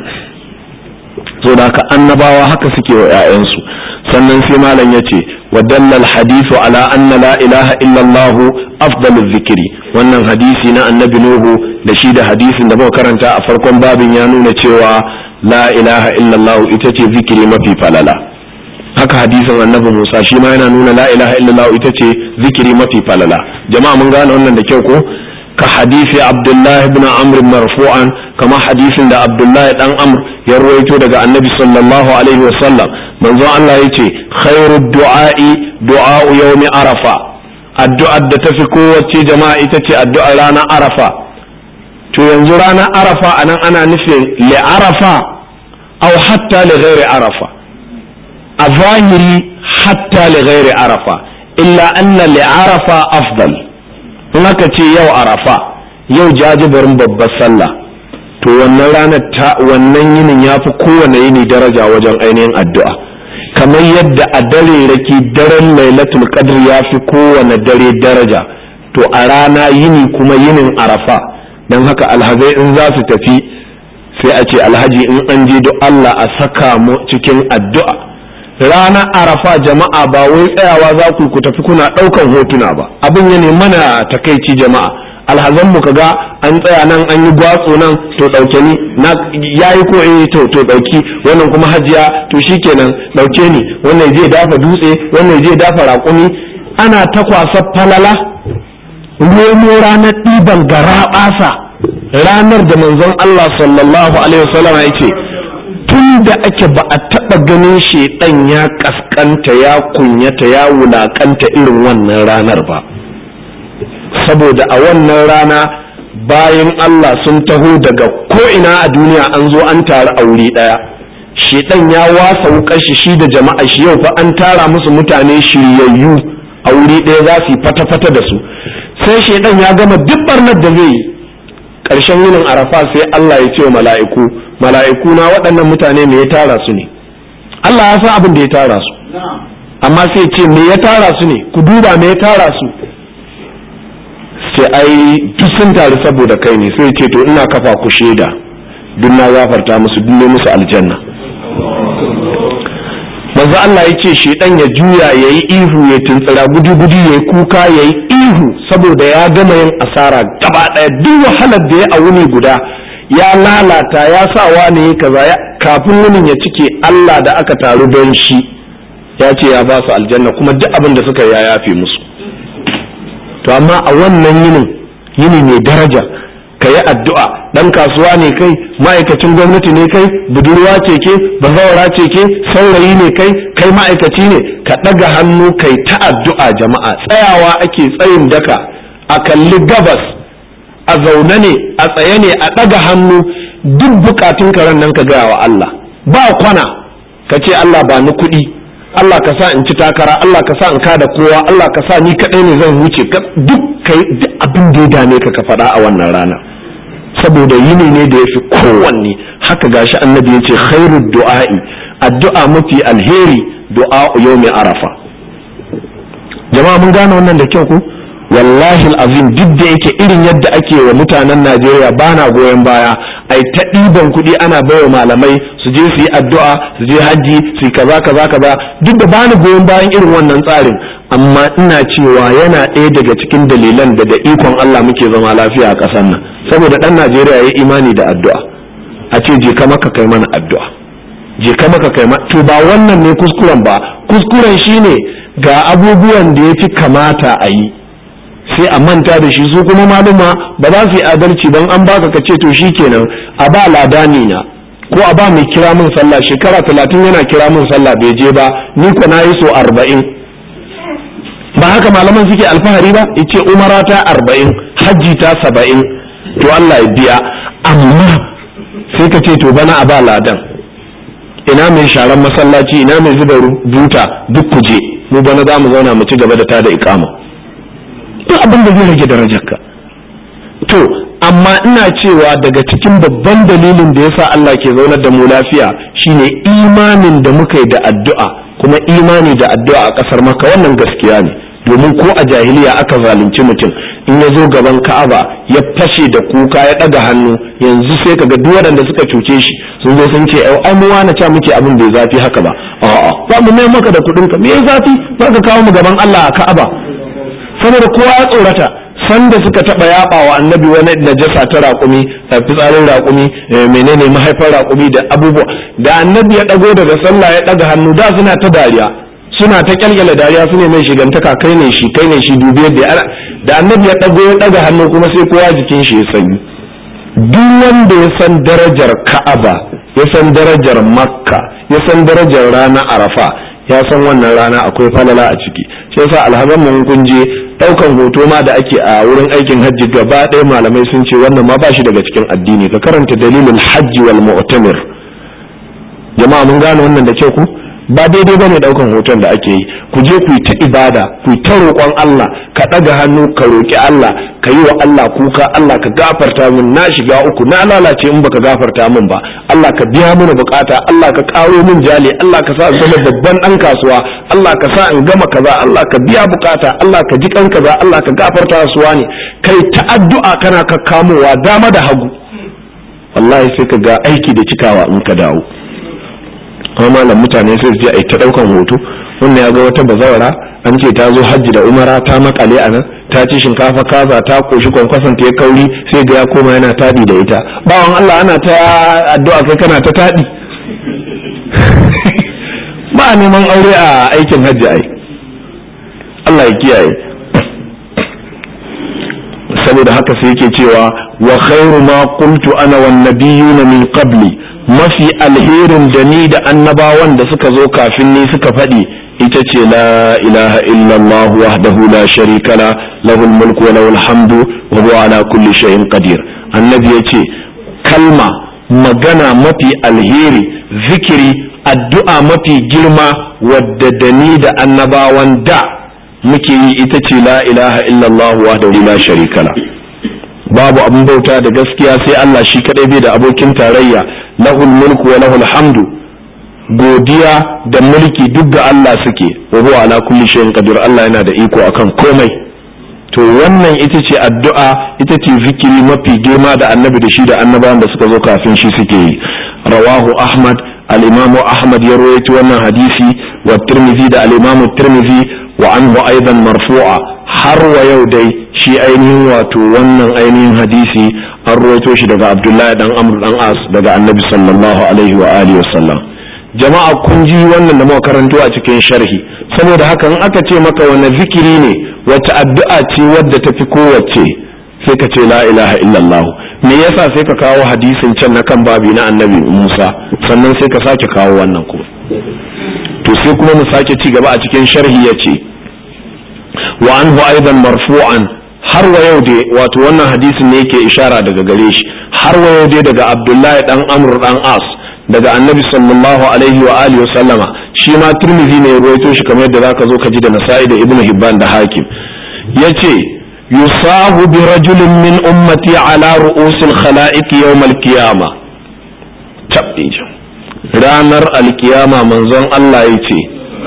so da haka annabawa haka suke wa 'ya'yansu sannan sai malam ya ce wa dallal hadithu ala anna la ilaha illallah afdalu zikiri wannan hadisi na annabi nuhu da shi da hadisin da muka karanta a farkon babin ya nuna cewa la ilaha illallah ita ce zikiri mafi falala haka hadisin annabi Musa shi ma yana nuna la ilaha illallah ita ce zikiri mafi falala jama'a mun gane wannan da kyau ko ka hadisi Abdullah ibn Amr marfu'an kama hadisin da Abdullah dan Amr ya ruwaito daga annabi sallallahu alaihi wa sallam manzon Allah yace khairu du'a'i du'a'u yawmi arafa addu'ar da tafi kowace jama'a ita ce addu'ar ranar arafa to yanzu ranar arafa anan ana nufin li arafa aw hatta li ghairi arafa a zahiri hatta li ghairi arafa illa anna li arafa afdal in aka ce yau arafa yau jajibarin babbar sallah to wannan ranar ta wannan yinin ya fi kowane yini daraja wajen ainihin addu'a kamar yadda a dare raki daren lailatul qadr ya fi kowane dare daraja to a rana yini kuma yinin arafa don haka alhazai in za su tafi sai a ce alhaji in an je duk Allah a saka mu cikin addu'a ranar arafa jama'a ba wai tsayawa za ku ku tafi kuna ɗaukan hotuna ba abin ya ne mana takaici jama'a alhazan mu kaga an tsaya nan an yi gwatso nan to ɗauke ni na yayi ko eh to to ɗauki wannan kuma hajiya to shikenan ɗauke ni wannan zai dafa dutse wannan zai dafa raƙumi ana ta kwasa falala nemo ranar ɗiban garaɓasa ranar da manzon Allah sallallahu alaihi wasallam ya ce tun da ake ba a taɓa ganin shaiɗan ya ƙasƙanta ya kunyata ya wulaƙanta irin wannan ranar ba saboda a wannan rana bayan Allah sun taho daga ko'ina a duniya an zo an taru a wuri ɗaya shaiɗan ya wasa wukar shi shi da jama'a shi yau fa an tara musu mutane shiryayyu a wuri ɗaya za su yi fata-fata da su sai shaidan ya gama duk barnar da zai yi ƙarshen yinin arafa sai Allah ya ce wa mala'iku mala'iku na waɗannan mutane me ya tara su ne Allah ya san abin da ya tara su amma sai ce me ya tara su ne ku duba me ya tara su sai ai duk sun taru saboda kai ne sai ce to ina kafa ku shaida duk na gafarta musu duk ne musu aljanna manzo Allah ya ce shedan ya juya ya yi ihu ya tuntsira gudu gudu ya yi kuka ya yi ihu saboda ya gama yin asara gaba ɗaya duk wahalar da ya a wuni guda ya lalata ya sa wani kaza kafin wunin ya cike Allah da aka taru don shi ya ce ya ba su aljanna kuma duk abin da suka ya yafe musu to amma a wannan yinin yini mai daraja ka yi addu'a ɗan kasuwa ne kai ma'aikacin gwamnati ne kai budurwa ce ke bazawara ce ke saurayi ne kai kai ma'aikaci ne ka ɗaga hannu kai ta addu'a jama'a tsayawa ake tsayin daka a kalli gabas a zaune ne a tsaye ne a ɗaga hannu duk bukatun karen nan ka gaya wa Allah ba kwana ka ce Allah ba ni kuɗi Allah ka sa in ci takara Allah ka sa in kada kowa Allah ka sa ni kaɗai ne zan wuce duk kai duk abin da ya dame ka ka faɗa a wannan rana saboda yini ne da ya fi kowanne haka gashi annabi ya ce khairu du'a'i addu'a mafi alheri du'a yawmi arafa jama'a mun gane wannan da kyau ko wallahi azim duk da yake irin yadda ake wa mutanen Najeriya bana goyon baya ai ta ɗiban kuɗi ana baiwa malamai su je su yi addu'a su je hajji su yi kaza kaza kaza duk da bani goyon bayan irin wannan tsarin amma ina cewa yana ɗaya daga cikin dalilan da da ikon Allah muke zama lafiya a ƙasar nan saboda ɗan Najeriya ya imani da addu'a a ce je ka maka kai mana addu'a je ka maka kai to ba wannan ne kuskuren ba kuskuren shine ga abubuwan da ya fi kamata a yi sai a manta da shi su kuma maluma ba za su yi adalci don an baka ka ce to shi kenan a ba ladani na ko a ba mai kira min sallah shekara talatin yana kira min sallah bai je ba ni ko na yi so arba'in ba haka malaman suke alfahari ba ice umara ta arba'in hajji ta saba'in to Allah ya biya amma sai ka ce to bana a ba ladan ina mai sharan masallaci ina mai zuba buta duk kuje mu bana za mu zauna mu ci gaba da tada ikama duk abin da zai rage darajarka to amma ina cewa daga cikin babban dalilin da yasa Allah ke zaunar da mu lafiya shine imanin da muka yi da addu'a kuma imani da addu'a a kasar maka wannan gaskiya ne domin ko a jahiliya aka zalunci mutum in ya zo gaban ka'aba ya fashe da kuka ya ɗaga hannu yanzu sai kaga duk waɗanda suka cuce shi sun zo sun ce ai mu wani ca muke abin bai zafi haka ba a'a za mu mai maka da kuɗin ka me zafi za ka kawo mu gaban Allah a ka'aba saboda kowa ya tsorata sanda suka taba yaba wa annabi wani najasa ta raƙumi a fitsarin raƙumi menene mahaifar raƙumi da abubuwa da annabi ya ɗago daga sallah ya ɗaga hannu da suna ta dariya suna ta kyalkyala dariya su ne mai shigantaka kai ne shi kai ne shi dubi yadda da annabi ya ɗago ya ɗaga hannu kuma sai kowa jikin shi ya sanyi duk wanda ya san darajar ka'aba ya san darajar makka ya san darajar rana arafa ya san wannan rana akwai falala a ciki shi yasa alhazan mun kun je daukan hoto ma da ake a wurin aikin hajji gaba ɗaya malamai sun ce wannan ma ba shi daga cikin addini ka karanta dalilin hajji wal mu'tamir jama'a mun gane wannan da ke ku ba daidai bane daukan hoton da ake yi ku je ku yi ta ibada ku yi ta roƙon Allah ka ɗaga hannu ka roƙi Allah ka yi wa Allah kuka Allah ka gafarta min na shiga uku na lalace in baka gafarta min ba Allah ka biya mini bukata Allah ka ƙaro min jali Allah ka sa in zama babban ɗan kasuwa Allah ka sa in gama kaza Allah ka biya bukata Allah ka ji kan kaza Allah ka gafarta suwa ne kai ta addu'a kana kakkamowa dama da hagu wallahi sai ka ga aiki da cikawa in ka dawo kuma malam mutane sai su je a yi ta daukan hoto wannan ya ga wata bazawara an ce ta zo hajji da umara ta makale a nan ta ci shinkafa kaza ta koshi kwankwason ta ya kauri sai ga ya koma yana tadi da ita bawan Allah ana ta addu'a kai kana ta tadi ba a neman aure a aikin hajji ai Allah ya kiyaye saboda haka sai yake cewa wa khairu ma qultu ana wan nabiyuna min qabli mafi alherin da ni da annabawan da suka zo kafin ni suka faɗi ita ce la ilaha illallah wahdahu la sharika la lahul mulku wa lahul hamdu wa huwa ala kulli shay'in qadir annabi yace kalma magana mafi alheri zikiri addu'a mafi girma wadda da ni da annabawan da muke yi ita ce la ilaha illallah wahdahu la sharika la babu abin bauta da gaskiya sai Allah shi kadai bai da abokin tarayya lahul mulku wa lahul hamdu godiya da mulki duk ga Allah suke wa huwa ala kulli shay'in qadir Allah yana da iko akan komai to wannan ita ce addu'a ita ce zikiri mafi girma da annabi da shi da annabawan da suka zo kafin shi suke yi rawahu ahmad al-imam ahmad ya rawaito wannan hadisi wa tirmidhi da al-imam tirmidhi wa anhu aidan marfu'a har wa yau dai shi ainihin wato wannan ainihin hadisi an rawaito shi daga abdullahi dan amr dan as daga annabi sallallahu alaihi wa alihi wasallam jama'a kun ji wannan da muka karanto a cikin sharhi saboda haka in aka ce maka wani zikiri ne wata addu'a ce wadda tafi kowace sai ka ce la ilaha illallah me yasa sai ka kawo hadisin can na kan babi na annabi Musa sannan sai ka sake kawo wannan kuma to sai kuma mu sake ci gaba a cikin sharhi yace wa anhu aidan marfu'an har wa yau dai wato wannan hadisin ne yake ishara daga gare shi har wa yau dai daga Abdullahi dan Amr dan As daga annabi sallallahu alaihi wa alihi wa sallama shi ma turmizi ne ya ruwaito shi kamar yadda zaka zo ka ji da nasa'i da ibnu hibban da hakim yace yusahu bi rajulin min ummati ala ru'usil khalaiq yawm al-qiyamah tabbija ranar alkiyama manzon Allah yace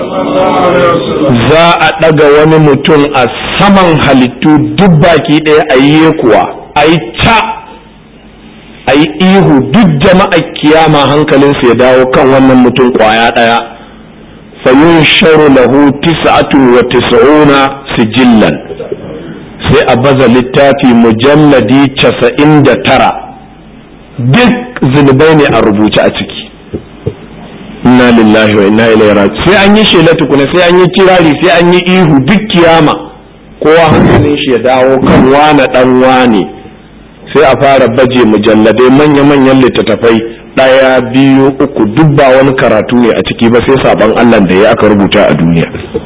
za a daga wani mutum a saman halittu duk baki ɗaya a yi kuwa a yi ta a yi ihu duk jama'a kiyama hankalinsu ya dawo kan wannan mutum kwaya ɗaya fayun sharu lahu tis'atun wa tis'una sijillan sai a baza littafi mujalladi casa'in da tara duk zunubai ne a rubuce a ciki inna lillahi wa inna ilaihi raji sai an yi shela tukuna sai an yi kirari sai an yi ihu duk kiyama kowa hankalin shi ya dawo kan wane dan wane sai a fara baje mujalladai manya-manyan littattafai ɗaya biyu uku duk ba wani karatu ne a ciki ba sai saban Allah da ya aka rubuta a duniya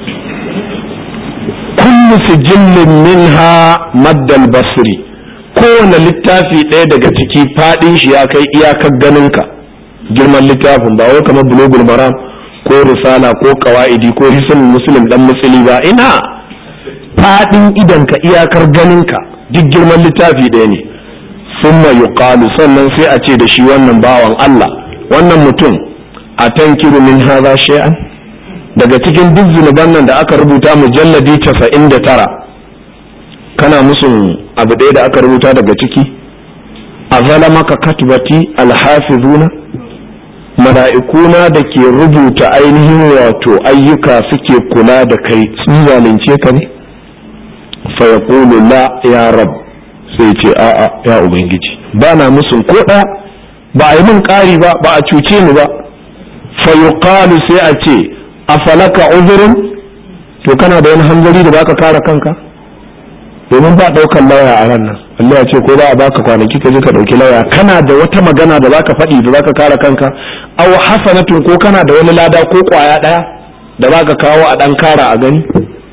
kullu sijillin minha maddal basri kowane littafi ɗaya daga ciki faɗin shi ya kai iyakar ganinka girman littafin ba wai kamar bulogul maram ko risala ko kawaidi ko hisan muslim dan musuli ba ina faɗin idanka iyakar ganinka duk girman littafi ɗaya ne summa yuqalu sannan sai a ce da shi wannan bawan Allah wannan mutum a tankiru min hadha shay'an daga cikin duk zunuban nan da aka rubuta mujalladi 99 kana musun abu ɗaya da aka rubuta daga ciki a zalamaka katbati alhafizuna mala'ikuna da ke rubuta ainihin wato ayyuka suke kula da kai sun zalunce ka ne fa yaqulu la ya rab sai ce a'a ya ubangiji ba na musun ko ɗaya ba a yi min ƙari ba ba a cuce ni ba fa yuqalu sai a ce afalaka uzurin to kana da wani hanzari da baka kare kanka domin ba ɗaukan lauya a ran nan Allah ya ce ko ba a baka kwanaki ka je ka ɗauki lauya kana da wata magana da zaka faɗi da zaka kare kanka aw hasanatun ko kana da wani lada ko kwaya ɗaya da zaka kawo a ɗan kara a gani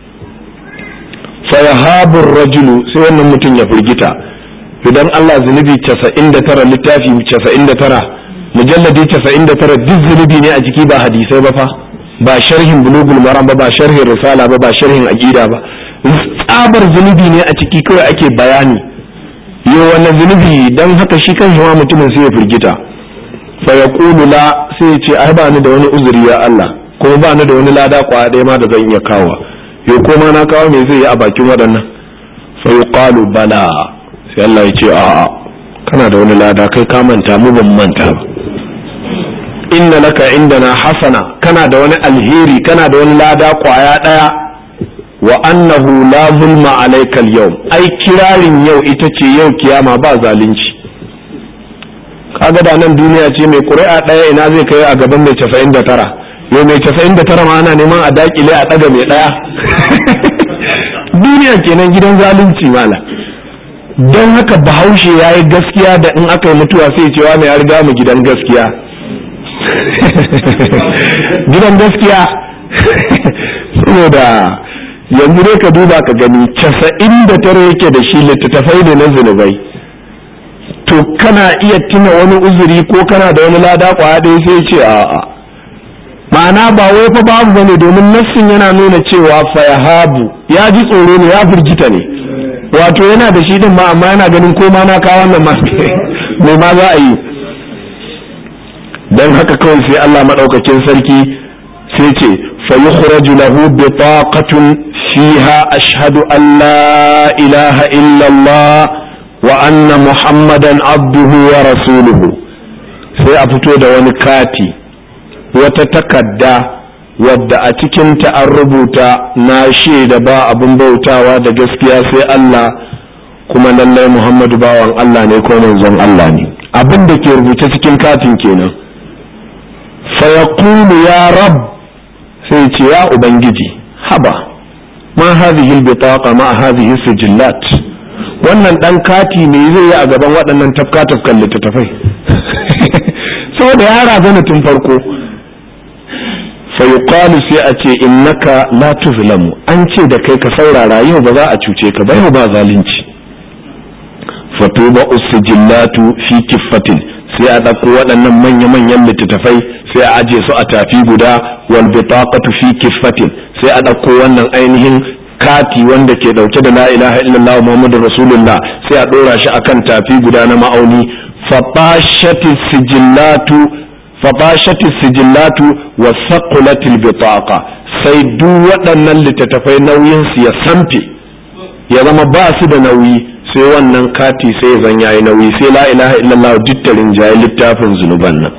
fayahabur rajulu sai wannan mutum ya firgita idan Allah zunubi 99 littafi 99 mujalladi 99 duk zunubi ne a jiki ba hadisai ba fa ba sharhin bulugul maram ba ba sharhin risala ba ba sharhin aqida ba tsabar zunubi ne a ciki kawai ake bayani yo wannan zunubi dan haka shi kan ma mutumin sai ya firgita fa yaqulu la sai ya ce ai ba ni da wani uzuri ya Allah kuma ba ni da wani lada kwaya ɗaya ma da zan iya kawo yau koma na kawo me zai yi a bakin waɗannan sai yuqalu bala sai Allah ya ce a'a kana da wani lada kai ka manta mu ban manta ba inna laka indana hasana kana da wani alheri kana da wani lada kwaya daya wa annahu la zulma alaikal yau ai kirarin yau ita ce yau kiyama ba zalunci kaga da nan duniya ce mai ƙuri'a ɗaya ina zai kai a gaban mai casa'in da tara yau mai casa'in da tara ma ana neman a dakile a ɗaga mai ɗaya duniya kenan gidan zalunci mala don haka bahaushe ya yi gaskiya da in aka yi mutuwa sai cewa mai ya riga mu gidan gaskiya gidan gaskiya saboda yanzu dai ka duba ka gani casa'in da tara yake da shi littattafai da na zunubai to kana iya tuna wani uzuri ko kana da wani lada kwaya ɗaya sai ce a'a ma'ana ba wai fa babu bane domin nassin yana nuna cewa fa yahabu ya ji tsoro ne ya firgita ne wato yana da shi din ma amma yana ganin ko ma na kawo wannan ma me ma za a yi dan haka kawai sai Allah madaukakin sarki sai ce fa yukhraju lahu bitaqatun fiha ashhadu an la ilaha illa Allah wa anna muhammadan abduhu wa rasuluhu sai a fito da wani kati wata takadda wadda a cikinta an rubuta na shaida ba abin bautawa da gaskiya sai Allah kuma lallai Muhammadu bawan Allah ne ko manzon Allah ne abin da ke rubuce cikin katin kenan fa yaqulu ya rab sai ce ya ubangiji haba ma hadhihi albitaqa ma hadhihi sijillat wannan dan kati me zai yi a gaban waɗannan tafka tafkan littattafai saboda ya razana tun farko fayuqalu sai a ce innaka la tuzlamu an ce da kai ka saurara yau ba za a cuce ka ba yau ba zalunci fatuba usjillatu fi kiffatin sai a ɗauko waɗannan manya-manyan littattafai sai a aje su a tafi guda wal bitaqatu fi kiffatin sai a ɗauko wannan ainihin kati wanda ke ɗauke da la ilaha illallah muhammadur rasulullah sai a ɗora shi akan tafi guda na ma'auni fatashati sijillatu fabashati sijillatu wa saqulatil bitaqa sai duk waɗannan littattafai nauyin su ya samfe ya zama ba su da nauyi sai wannan kati sai zan yayi nauyi sai la ilaha illallah dittarin jayi littafin zunuban nan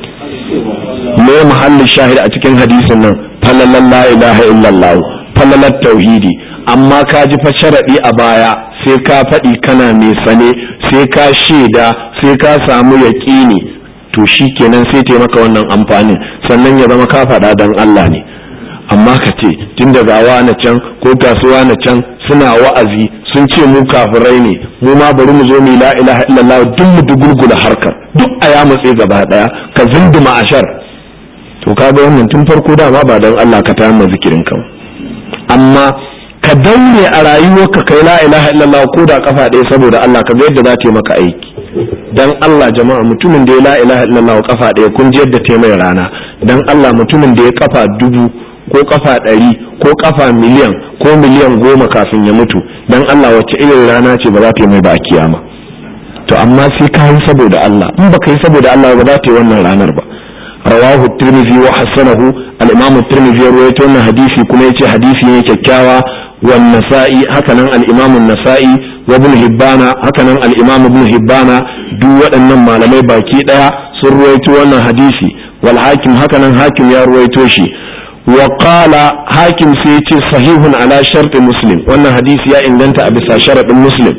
me mahallin shahid a cikin hadisin nan falalan la ilaha illallah falalat tauhidi amma ka ji fa sharadi a baya sai ka faɗi kana mai sane sai ka shaida sai ka samu yaƙini to shi kenan sai ta maka wannan amfanin sannan ya zama ka faɗa don Allah ne amma ka ce tun da gawa na can ko kasuwa na can suna wa'azi sun ce mu kafirai ne mu ma bari mu zo mu la ilaha illallah duk mu dugulgula harkar duk a ya matse gaba daya ka zinduma ashar to kaga wannan tun farko dama ba don Allah ka tayar zikirin ka amma ka daure a rayuwarka kai la ilaha illallah ko da kafa ɗaya saboda Allah ka ga yadda za ta yi maka aiki dan Allah jama'a mutumin da ya la ilaha illallah kafa ɗaya kun ji yadda ta mai rana dan Allah mutumin da ya kafa dubu ko kafa ɗari ko kafa miliyan ko miliyan goma kafin ya mutu dan Allah wacce irin rana ce ba za ta yi mai ba a kiyama to amma sai ka yi saboda Allah in baka yi saboda Allah ba za ta yi wannan ranar ba rawahu tirmidhi wa hasanahu al-imam tirmidhi ya rawaito wannan hadisi kuma yace hadisi ne kyakkyawa wan nasa'i hakanan al-imam an-nasa'i wa ibn hibbana hakanan al-imam ibn hibbana duk waɗannan malamai baki daya sun ruwaito wannan hadisi wal hakim hakanan hakim ya ruwaito shi wa qala hakim sai yace sahihun ala sharti muslim wannan hadisi ya inganta a bisa sharadin muslim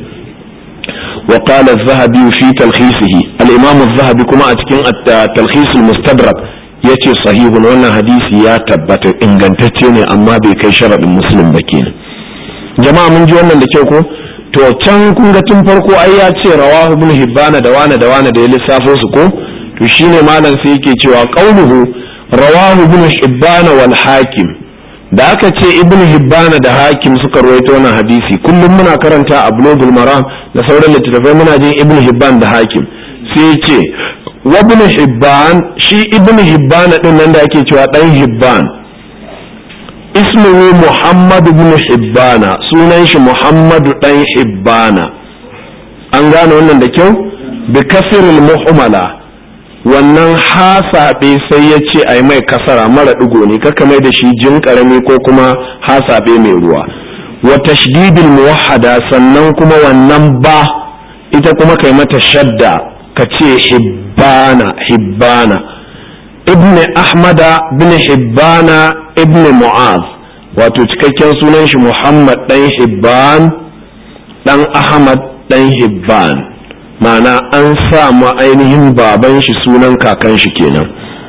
wa qala az-zahabi fi talkhisihi al-imam az-zahabi kuma a cikin talkhis al-mustadrak yace sahihun wannan hadisi ya tabbata ingantacce ne amma bai kai sharadin muslim ba kenan jama'a mun ji wannan da kyau ko to can kun ga tun farko ai ya ce rawahu ibn hibbana da wane da wane da ya lissafo su ko to shine malam sai yake cewa qauluhu rawahu ibn hibbana wal hakim da aka ce ibn hibbana da hakim suka rawaito wannan hadisi kullum muna karanta a bulogul maram da sauran littattafai muna jin ibn hibban da hakim sai ce wa ibn hibban shi ibn hibbana din nan da ake cewa dan hibban ismuhu muhammad ibn hibbana sunan shi muhammadu dan hibbana an gane wannan da kyau bi kasiril muhmala wannan hasabe sai ya ce a mai kasara mara ɗigo ne kaka mai da shi jin ƙarami ko kuma hasabe mai ruwa wa tashdidil muwahhada sannan kuma wannan ba ita kuma kai mata shadda ka ce hibbana hibbana ibn ahmada bin hibbana ibn mu'az wato cikakken sunan shi muhammad dan hibban dan ahmad dan hibban ma'ana an sa ma ainihin baban shi sunan kakan shi kenan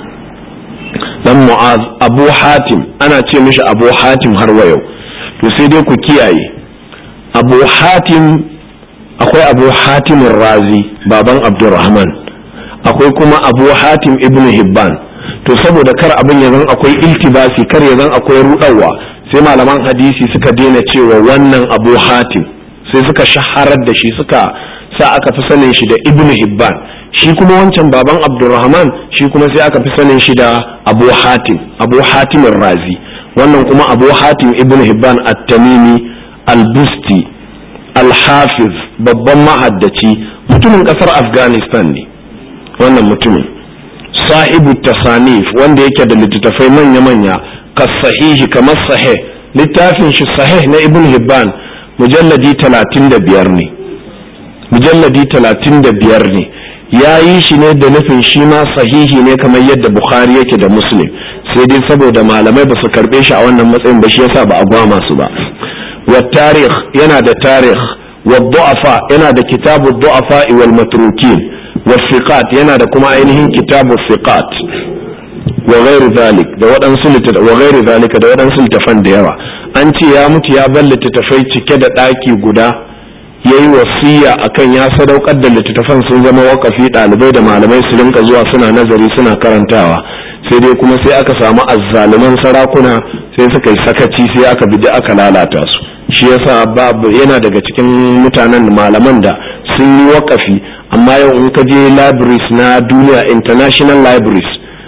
dan mu'az abu hatim ana ce mishi abu hatim har wa yau to sai dai ku kiyaye abu hatim akwai abu hatimin razi baban abdurrahman akwai kuma abu hatim ibn hibban to saboda kar abin ya zan akwai iltibasi kar ya zan akwai rudawa sai malaman hadisi suka daina cewa wannan abu hatim sai suka shaharar da shi suka sa aka fi sanin shi da ibn hibban shi kuma wancan baban abdurrahman shi kuma sai aka fi sanin shi da abu hatim abu hatim razi wannan kuma abu hatim ibn hibban at-tamimi al-busti al-hafiz babban mahaddaci mutumin kasar afghanistan ne wannan mutumin sahibu tasanif wanda yake da littattafai manya-manya ka sahihi kamar sahih littafin shi sahih na ibn hibban mujalladi talatin da biyar ne mujalladi talatin da biyar ne ya yi shi ne da nufin shi ma sahihi ne kamar yadda bukhari yake da muslim sai dai saboda malamai ba su karbe shi a wannan matsayin ba shi yasa ba a gwama su ba wa tarih yana da tarih wa du'afa yana da kitabu du'afa wal matrukin wa fiqat yana da kuma ainihin kitabu fiqat wa ghairu zalik da waɗansu wa ghairu zalika da waɗansu littafan da yawa an ce ya mutu ya bar littattafai cike da ɗaki guda ya yi wasiya akan ya sadaukar da littattafan sun zama wakafi ɗalibai da malamai su rinka zuwa suna nazari suna karantawa sai dai kuma sai aka samu azzaluman sarakuna sai suka yi sakaci sai aka bi aka lalata su shi yasa babu yana daga cikin mutanen malaman da sun yi wakafi amma yau in ka je libraries na duniya international libraries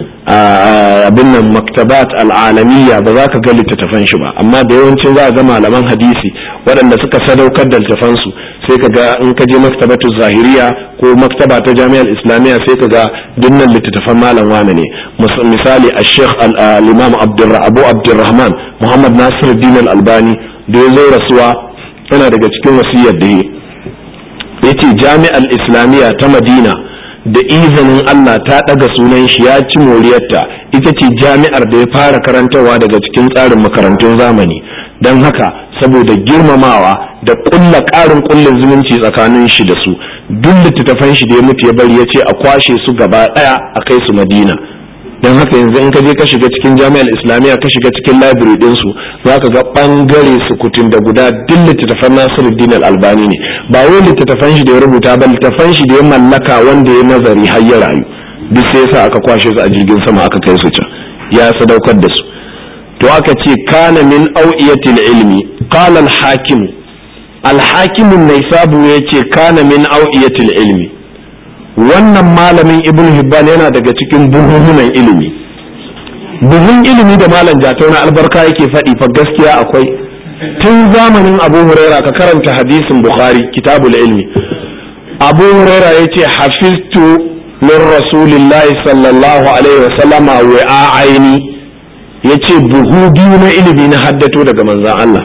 abin nan maktabat al'alamiya ba za ka ga littattafan shi ba amma da yawancin za a ga malaman hadisi waɗanda suka sadaukar da littattafansu sai ka ga in ka je maktabatu zahiriya ko maktaba ta jami'ar islamiyya sai ka ga dinnan littattafan malam wane ne misali a sheikh al-imam abu abdurrahman muhammad nasir din al-albani da ya zo rasuwa yana daga cikin wasiyar da ya ce jami'ar islamiyya ta madina da izinin Allah ta ɗaga sunan shi ya ci moriyarta ita ce jami'ar da ya fara karantarwa daga cikin tsarin makarantun zamani don haka saboda girmamawa da ƙulla ƙarin ƙullin zumunci tsakanin shi da su duk littattafan shi da ya mutu ya bari ya ce a kwashe su gaba ɗaya a kai su madina don haka yanzu in ka je ka shiga cikin jami'ar islamiyya ka shiga cikin library ɗinsu za ka ga ɓangare sukutun da guda duk littattafan nasiruddin albani ne ba wai littattafan shi da ya rubuta ba littattafan shi da ya mallaka wanda ya nazari har ya rayu duk sai yasa aka kwashe su a jirgin sama aka kai su can ya sadaukar da su to aka ce kana min au'iyatil ilmi qala al hakim al hakim an-naisabu yace kana min au'iyatil ilmi wannan malamin ibn hibban yana daga cikin buhuhunan ilimi buhun ilimi da malam jatau na albarka yake faɗi fa gaskiya akwai tun zamanin abu huraira ka karanta hadisin bukhari kitabul ilmi abu huraira ya ce hafiztu min rasulillahi sallallahu alaihi wa sallama wa aini ya ce buhu biyu na ilimi na haddato daga manzan Allah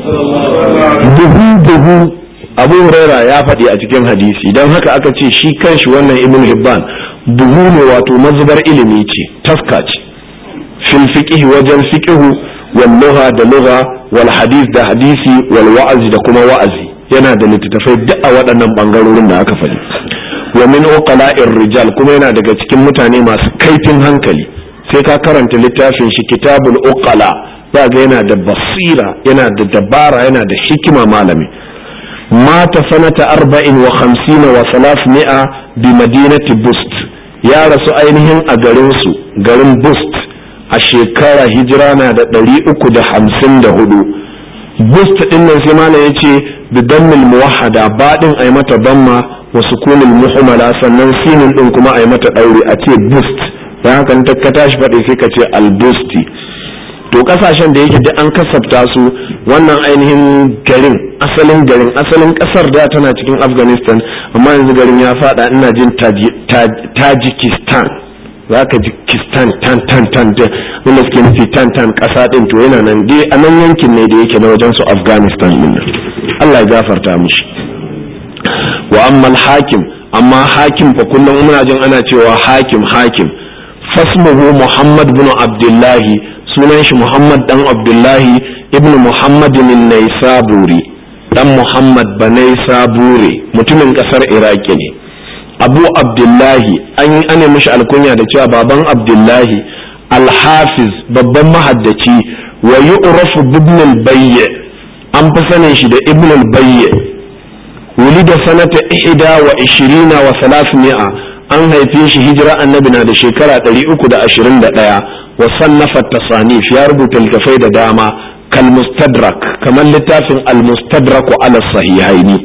buhu buhu abu huraira ya faɗi a cikin hadisi don haka aka ce shi kanshi wannan ibn hibban buhu ne wato mazubar ilimi ce taska ce fil fiqhi wajen fiqhu wal lugha da lugha wal hadith da hadisi wal wa'azi da kuma wa'azi yana da littattafai duk a waɗannan bangarorin da aka faɗi wa min uqala'ir rijal kuma yana daga cikin mutane masu kaifin hankali sai ka karanta littafin shi kitabul uqala za ga yana da basira yana da dabara yana da hikima malami مات سنة أربع وخمسين وثلاثمائة بمدينة بوست يا رسول أينهم أجرنسو جرن بوست الشكارة هجرانا دا دري أكو دا حمسين دا هدو بوست إن زمان يتي بدم الموحدة بعد أي متى ضم وسكون المحملة سنن سين إنكما أي متى أوري أتي بوست da haka ta ka tashi faɗi sai ka ce albusti to kasashen da yake da an kasafta su wannan ainihin garin asalin garin asalin kasar da tana cikin afghanistan amma yanzu garin ya fada ina jin tajikistan za ka ji kistan tan tan tan da wanda suke nufi tan tan kasa din to yana nan dai a nan yankin ne da yake na wajen su afghanistan din nan allah ya gafarta mishi wa amma hakim amma hakim fa kullum muna jin ana cewa hakim hakim fasmuhu muhammad bin abdullahi sunan shi Muhammad dan Abdullahi ibn Muhammad min Naisaburi dan Muhammad banai sabure mutumin kasar Iraki ne Abu Abdullahi an yi ane mishi alkunya da cewa baban Abdullahi Al-Hafiz babban mahaddaci wa yu'rafu ibn al-Bayy an fi sanin shi da ibn al-Bayy wulida sanata ihda wa ishirina wa salasmi'a an haife shi hijira annabi na da shekara 321 wa sannafa tasanif ya rubuta littafai da dama kal mustadrak kamar littafin al mustadrak ala sahihaini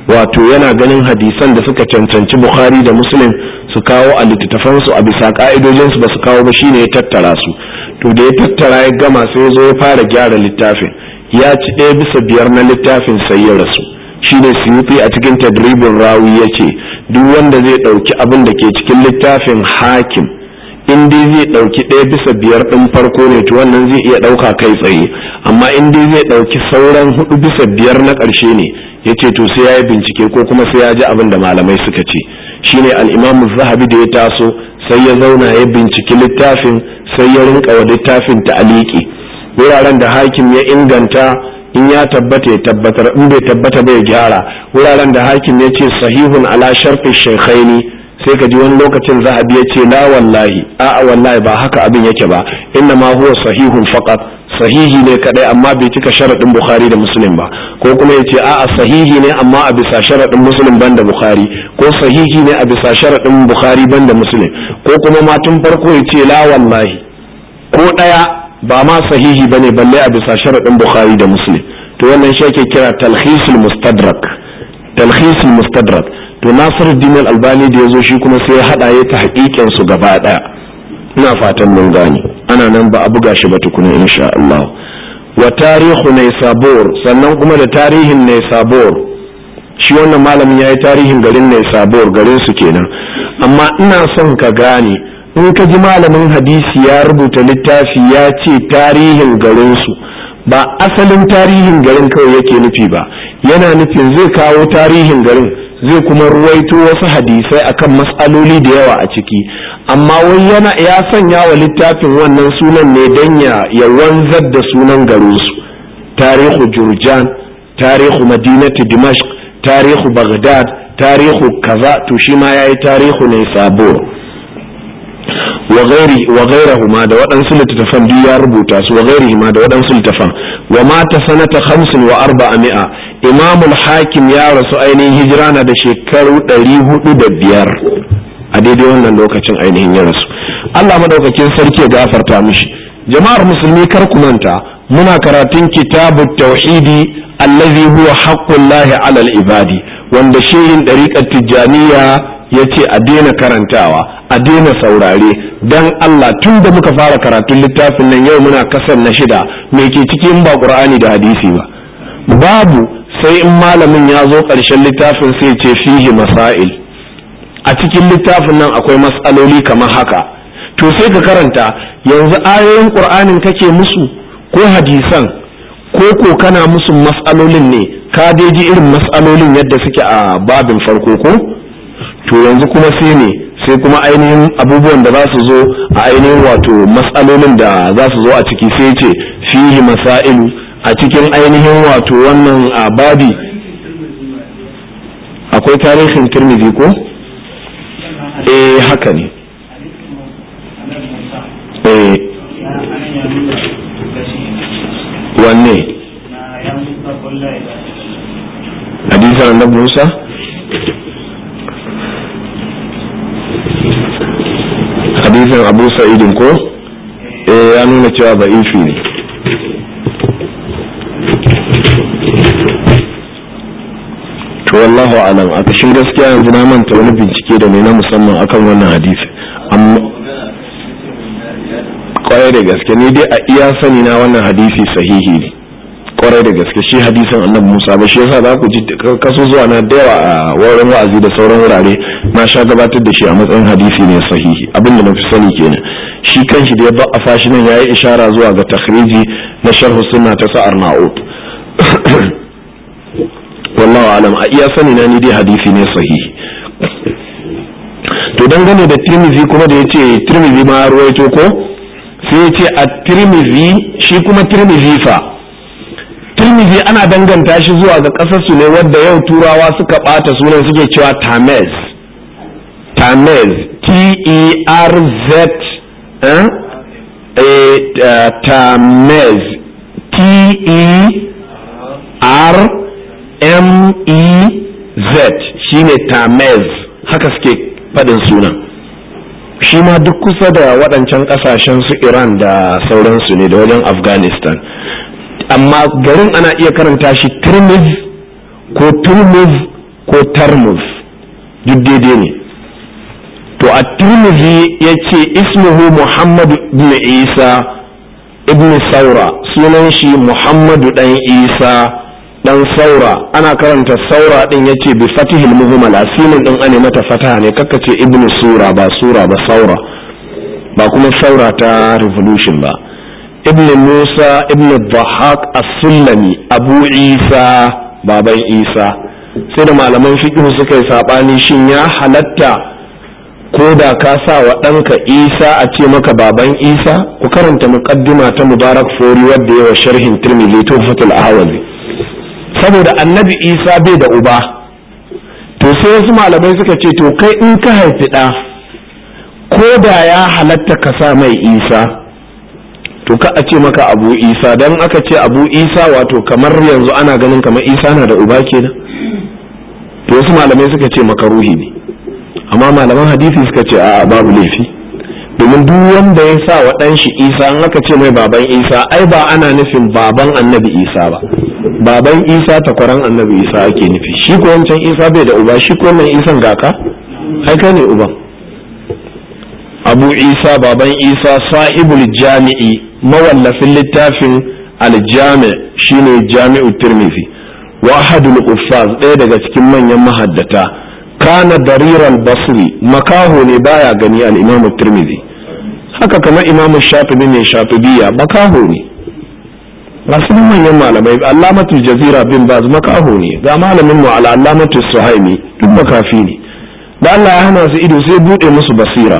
wato yana ganin hadisan da suka cancanci bukhari da muslim su kawo a littattafansu a bisa ka'idojinsu ba su kawo ba shine ya tattara su to da ya tattara ya gama sai ya zo ya fara gyara littafin ya ci ɗaya bisa biyar na littafin sai ya rasu shine suyuti a cikin tadribin rawi ya ce duk wanda zai ɗauki abin da ke cikin littafin hakim in dai zai ɗauki ɗaya bisa biyar ɗin farko ne to wannan zai iya ɗauka kai tsaye amma in dai zai ɗauki sauran hudu bisa biyar na ƙarshe ne ya ce to sai ya yi bincike ko kuma sai ya ji abin da malamai suka ce shine al'imamu zahabi da ya taso sai ya zauna ya binciki littafin sai ya rinka wa littafin ta'aliki wuraren da hakim ya inganta in ya tabbata ya tabbatar in bai tabbata bai gyara wuraren da hakim ya ce sahihun ala sharfi shaykhaini sai ka ji wani lokacin zahabi ya ce la wallahi a'a wallahi ba haka abin yake ba inna ma huwa sahihun faqat sahihi ne kadai amma bai cika sharadin bukhari da muslim ba ko kuma ya ce a'a sahihi ne amma a bisa sharadin muslim banda bukhari ko sahihi ne a bisa sharadin bukhari banda muslim ko kuma ma tun farko ya ce la wallahi ko daya ba ma sahihi bane balle a bisa sharadin bukhari da muslim to wannan shi ake kira talhisul mustadrak talhisul mustadrak to nasiruddin al-albani da yazo shi kuma sai ya hada ya ta hakikin su gaba daya ina fatan mun gane ana nan ba a buga shi ba tukuna insha Allah wa tarihu Naysabur sannan kuma da tarihin Naysabur shi wannan malamin yayi tarihin garin Naysabur garin su kenan amma ina son ka gane in ka ji malamin hadisi ya rubuta littafi ya ce tarihin garin su ba asalin tarihin garin kawai yake nufi ba yana nufin zai kawo tarihin garin zai kuma ruwaito wasu hadisai akan matsaloli da yawa a ciki amma wai yana ya sanya wa littafin wannan sunan ne don ya wanzar da sunan garinsu tarihu jurjan tarihu madinati dimashq tarihu baghdad tarihu kaza to shi ma yayi tarihu ne sabo wa ghairi wa ghairahuma da waɗansu littattafan biyu ya rubuta su wa ghairihima da waɗansu littattafan wa mata sanata 50 wa 400 imamul hakim ya rasu ainihin hijira na da shekaru 405 a daidai wannan lokacin ainihin ya rasu Allah madaukakin sarki ya gafarta mishi jama'ar musulmi kar ku manta muna karatun kitabu tauhidi allazi huwa haqqullahi alal ibadi wanda shehin dariƙar tijjaniya ya ce a daina karantawa a daina saurare dan Allah tun da muka fara karatun littafin nan yau muna kasar na shida me ke cikin ba qur'ani da hadisi ba babu sai in malamin ya zo ƙarshen littafin sai ce fihi masail a cikin littafin nan akwai matsaloli kamar haka to sai ka karanta yanzu ayoyin qur'anin kake musu ko hadisan ko ko kana musu matsalolin ne ka dai ji irin matsalolin yadda suke a babin farko ko to yanzu kuma sai ne sai kuma ainihin abubuwan da za su zo a ainihin wato matsalolin da za su zo a ciki sai ce fihi masailu a cikin ainihin wato wannan babi akwai tarihin turmizi ko? eh haka ne eh wanne hadisan annabi Musa hadisan Abu Sa'idin ko eh ya nuna cewa ba'ifi ne to wallahu alam a kashin gaskiya yanzu na manta wani bincike da mai na musamman akan wannan hadisi amma kwarai da gaske ni dai a iya sani na wannan hadisi sahihi ne kwarai da gaske shi hadisin annabi Musa ba shi yasa za ku ji kaso zuwa na da yawa a wurin wa'azi da sauran wurare na sha gabatar da shi a matsayin hadisi ne sahihi abin da na fi sani kenan shi kanshi da ya ba a fashi nan yayi ishara zuwa ga takhriji na sharh sunna ta sa'ar na'ud wallahu alam a iya sani na ni dai hadisi ne sahihi to dangane da tirmizi kuma da yace tirmizi ma ruwaito ko sai yace a tirmizi shi kuma tirmizi fa tirmizi ana danganta shi zuwa ga kasar su ne wadda yau turawa suka bata sunan suke cewa tamez tamez t e r z eh tamez t e r M-E-Z shine Tamez haka suke faɗin sunan shi ma duk kusa da waɗancan ƙasashen su Iran da sauransu ne da wajen Afghanistan amma garin ana iya karanta shi Tirmiz ko Turmiz ko tarmuz duk daidai ne to a tirmidhi ya ce ismuhu muhammadu ibn isa ibn saura sunan shi muhammadu dan isa dan saura ana karanta saura din ya ce bi fatihil muhmala sinin din ane mata fataha ne kakka ce ibn sura ba sura ba saura ba kuma saura ta revolution ba ibn musa ibn dhahak as-sullami abu isa baban isa sai da malaman fiqh suka yi sabani shin ya halatta ko da ka sa wa ɗanka isa a ce maka baban isa ku karanta muqaddima ta mubarak fori wadda yawa sharhin tirmidhi tuhfatul ahwazi saboda annabi isa bai da uba to sai wasu malamai suka ce to kai in ka haifi ɗa ko da ya halatta ka sa mai isa to ka a ce maka abu isa don aka ce abu isa wato kamar yanzu ana ganin kamar isa na da uba kenan to wasu malamai suka ce maka ruhi ne amma malaman hadisi suka ce a babu laifi domin duk wanda ya sa wa ɗan shi isa an aka ce mai baban isa ai ba ana nufin baban annabi isa ba baban isa takwaran annabi isa ake nufi shi ko wancan isa bai da uba shi ko wannan isan gaka ai ka ne uban abu isa baban isa sahibul jami'i mawallafin littafin aljami shine jami'u tirmidhi wa ahadul uffaz ɗaya daga cikin manyan mahaddata kana dariran basri makaho ne baya gani al-imamu tirmidhi haka kamar imamu shafi'i ne shafi'iyya makaho ne masu manyan malamai allamatu jazira bin baz makaho ne ga malamin mu al'allamatu suhaimi duk makafi ne da Allah ya hana su ido sai bude musu basira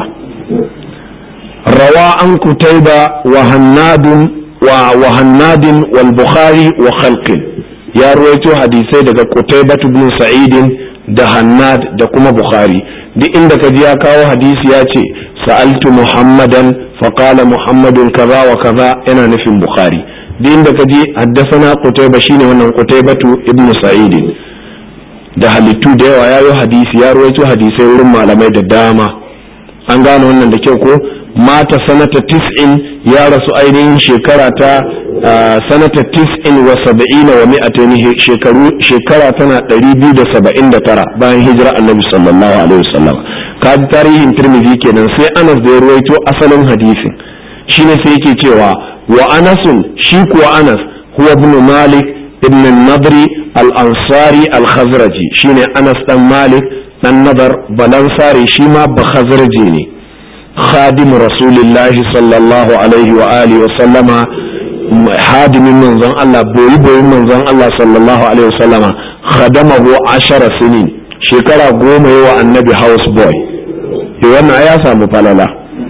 rawa an kutaiba wa hannadun wa wa hannadin wal bukhari wa khalqin ya ruwaito hadisai daga kutaiba ibn sa'idin da hannad da kuma bukhari duk inda ka ji ya kawo hadisi ya ce sa'altu muhammadan faqala muhammadun kaza wa kaza yana nufin bukhari duk inda ka ji haddasana qutayba shine wannan qutaybatu ibn sa'id da halittu da yawa yayo hadisi ya ruwaito hadisai wurin malamai da dama an gane wannan da kyau ko mata sanata tis'in ya rasu ainihin shekara ta sanata tis'in wa saba'ina wa mi'ataini shekaru shekara tana ɗari biyu da saba'in da tara bayan hijira annabi sallallahu alaihi wasallam ka ji tarihin tirmidhi kenan sai anas da ya ruwaito asalin hadisin shine sai yake cewa wa anasun shi kuwa anas huwa ibn malik ibn nadri al-ansari al-khazraji shine anas dan malik dan nadar balansari shi ma ba khazraji ne خادم رسول الله صلى الله عليه وآله وسلم خادم من زن الله بوي بوي من زن الله صلى الله عليه وسلم خدمه عشر سنين شكرا قوم هو النبي هاوس بوي wannan ya samu falala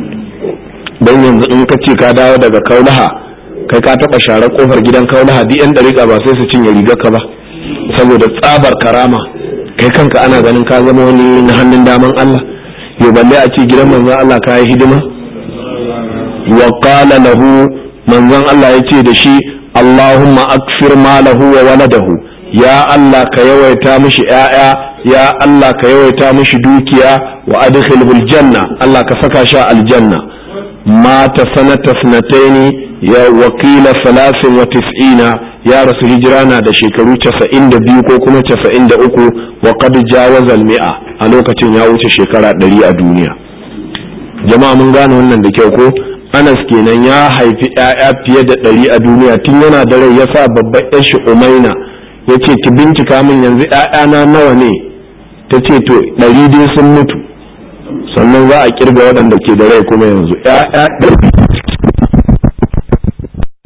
don yanzu in ka ce ka dawo daga kaulaha kai ka taba share kofar gidan kaulaha duk yan dariƙa ba sai su cinye rigar ka ba saboda tsabar karama kai kanka ana ganin ka zama wani na hannun daman Allah yo balle a ce gidan manzon Allah ka yi hidima wa qala lahu manzon Allah yace da shi Allahumma akfir malahu wa waladahu ya Allah ka yawaita mishi ƴaƴa ya Allah ka yawaita mishi dukiya wa adkhilhu aljanna Allah ka saka shi aljanna mata sanata sanataini ya wakila salasin wa tis'ina ya rasu hijira na da shekaru 92 ko kuma 93 wa qad jawaza al-mi'a a lokacin ya wuce shekara 100 a duniya jama'a mun gane wannan da kyau ko Anas kenan ya haifi ƴaƴa fiye da 100 a duniya tun yana da rai yasa babban ƴar shi Umaina yace ki bincika min yanzu ƴaƴana nawa ne tace to 100 dai sun mutu sannan za a kirga waɗanda ke da rai kuma yanzu ƴaƴa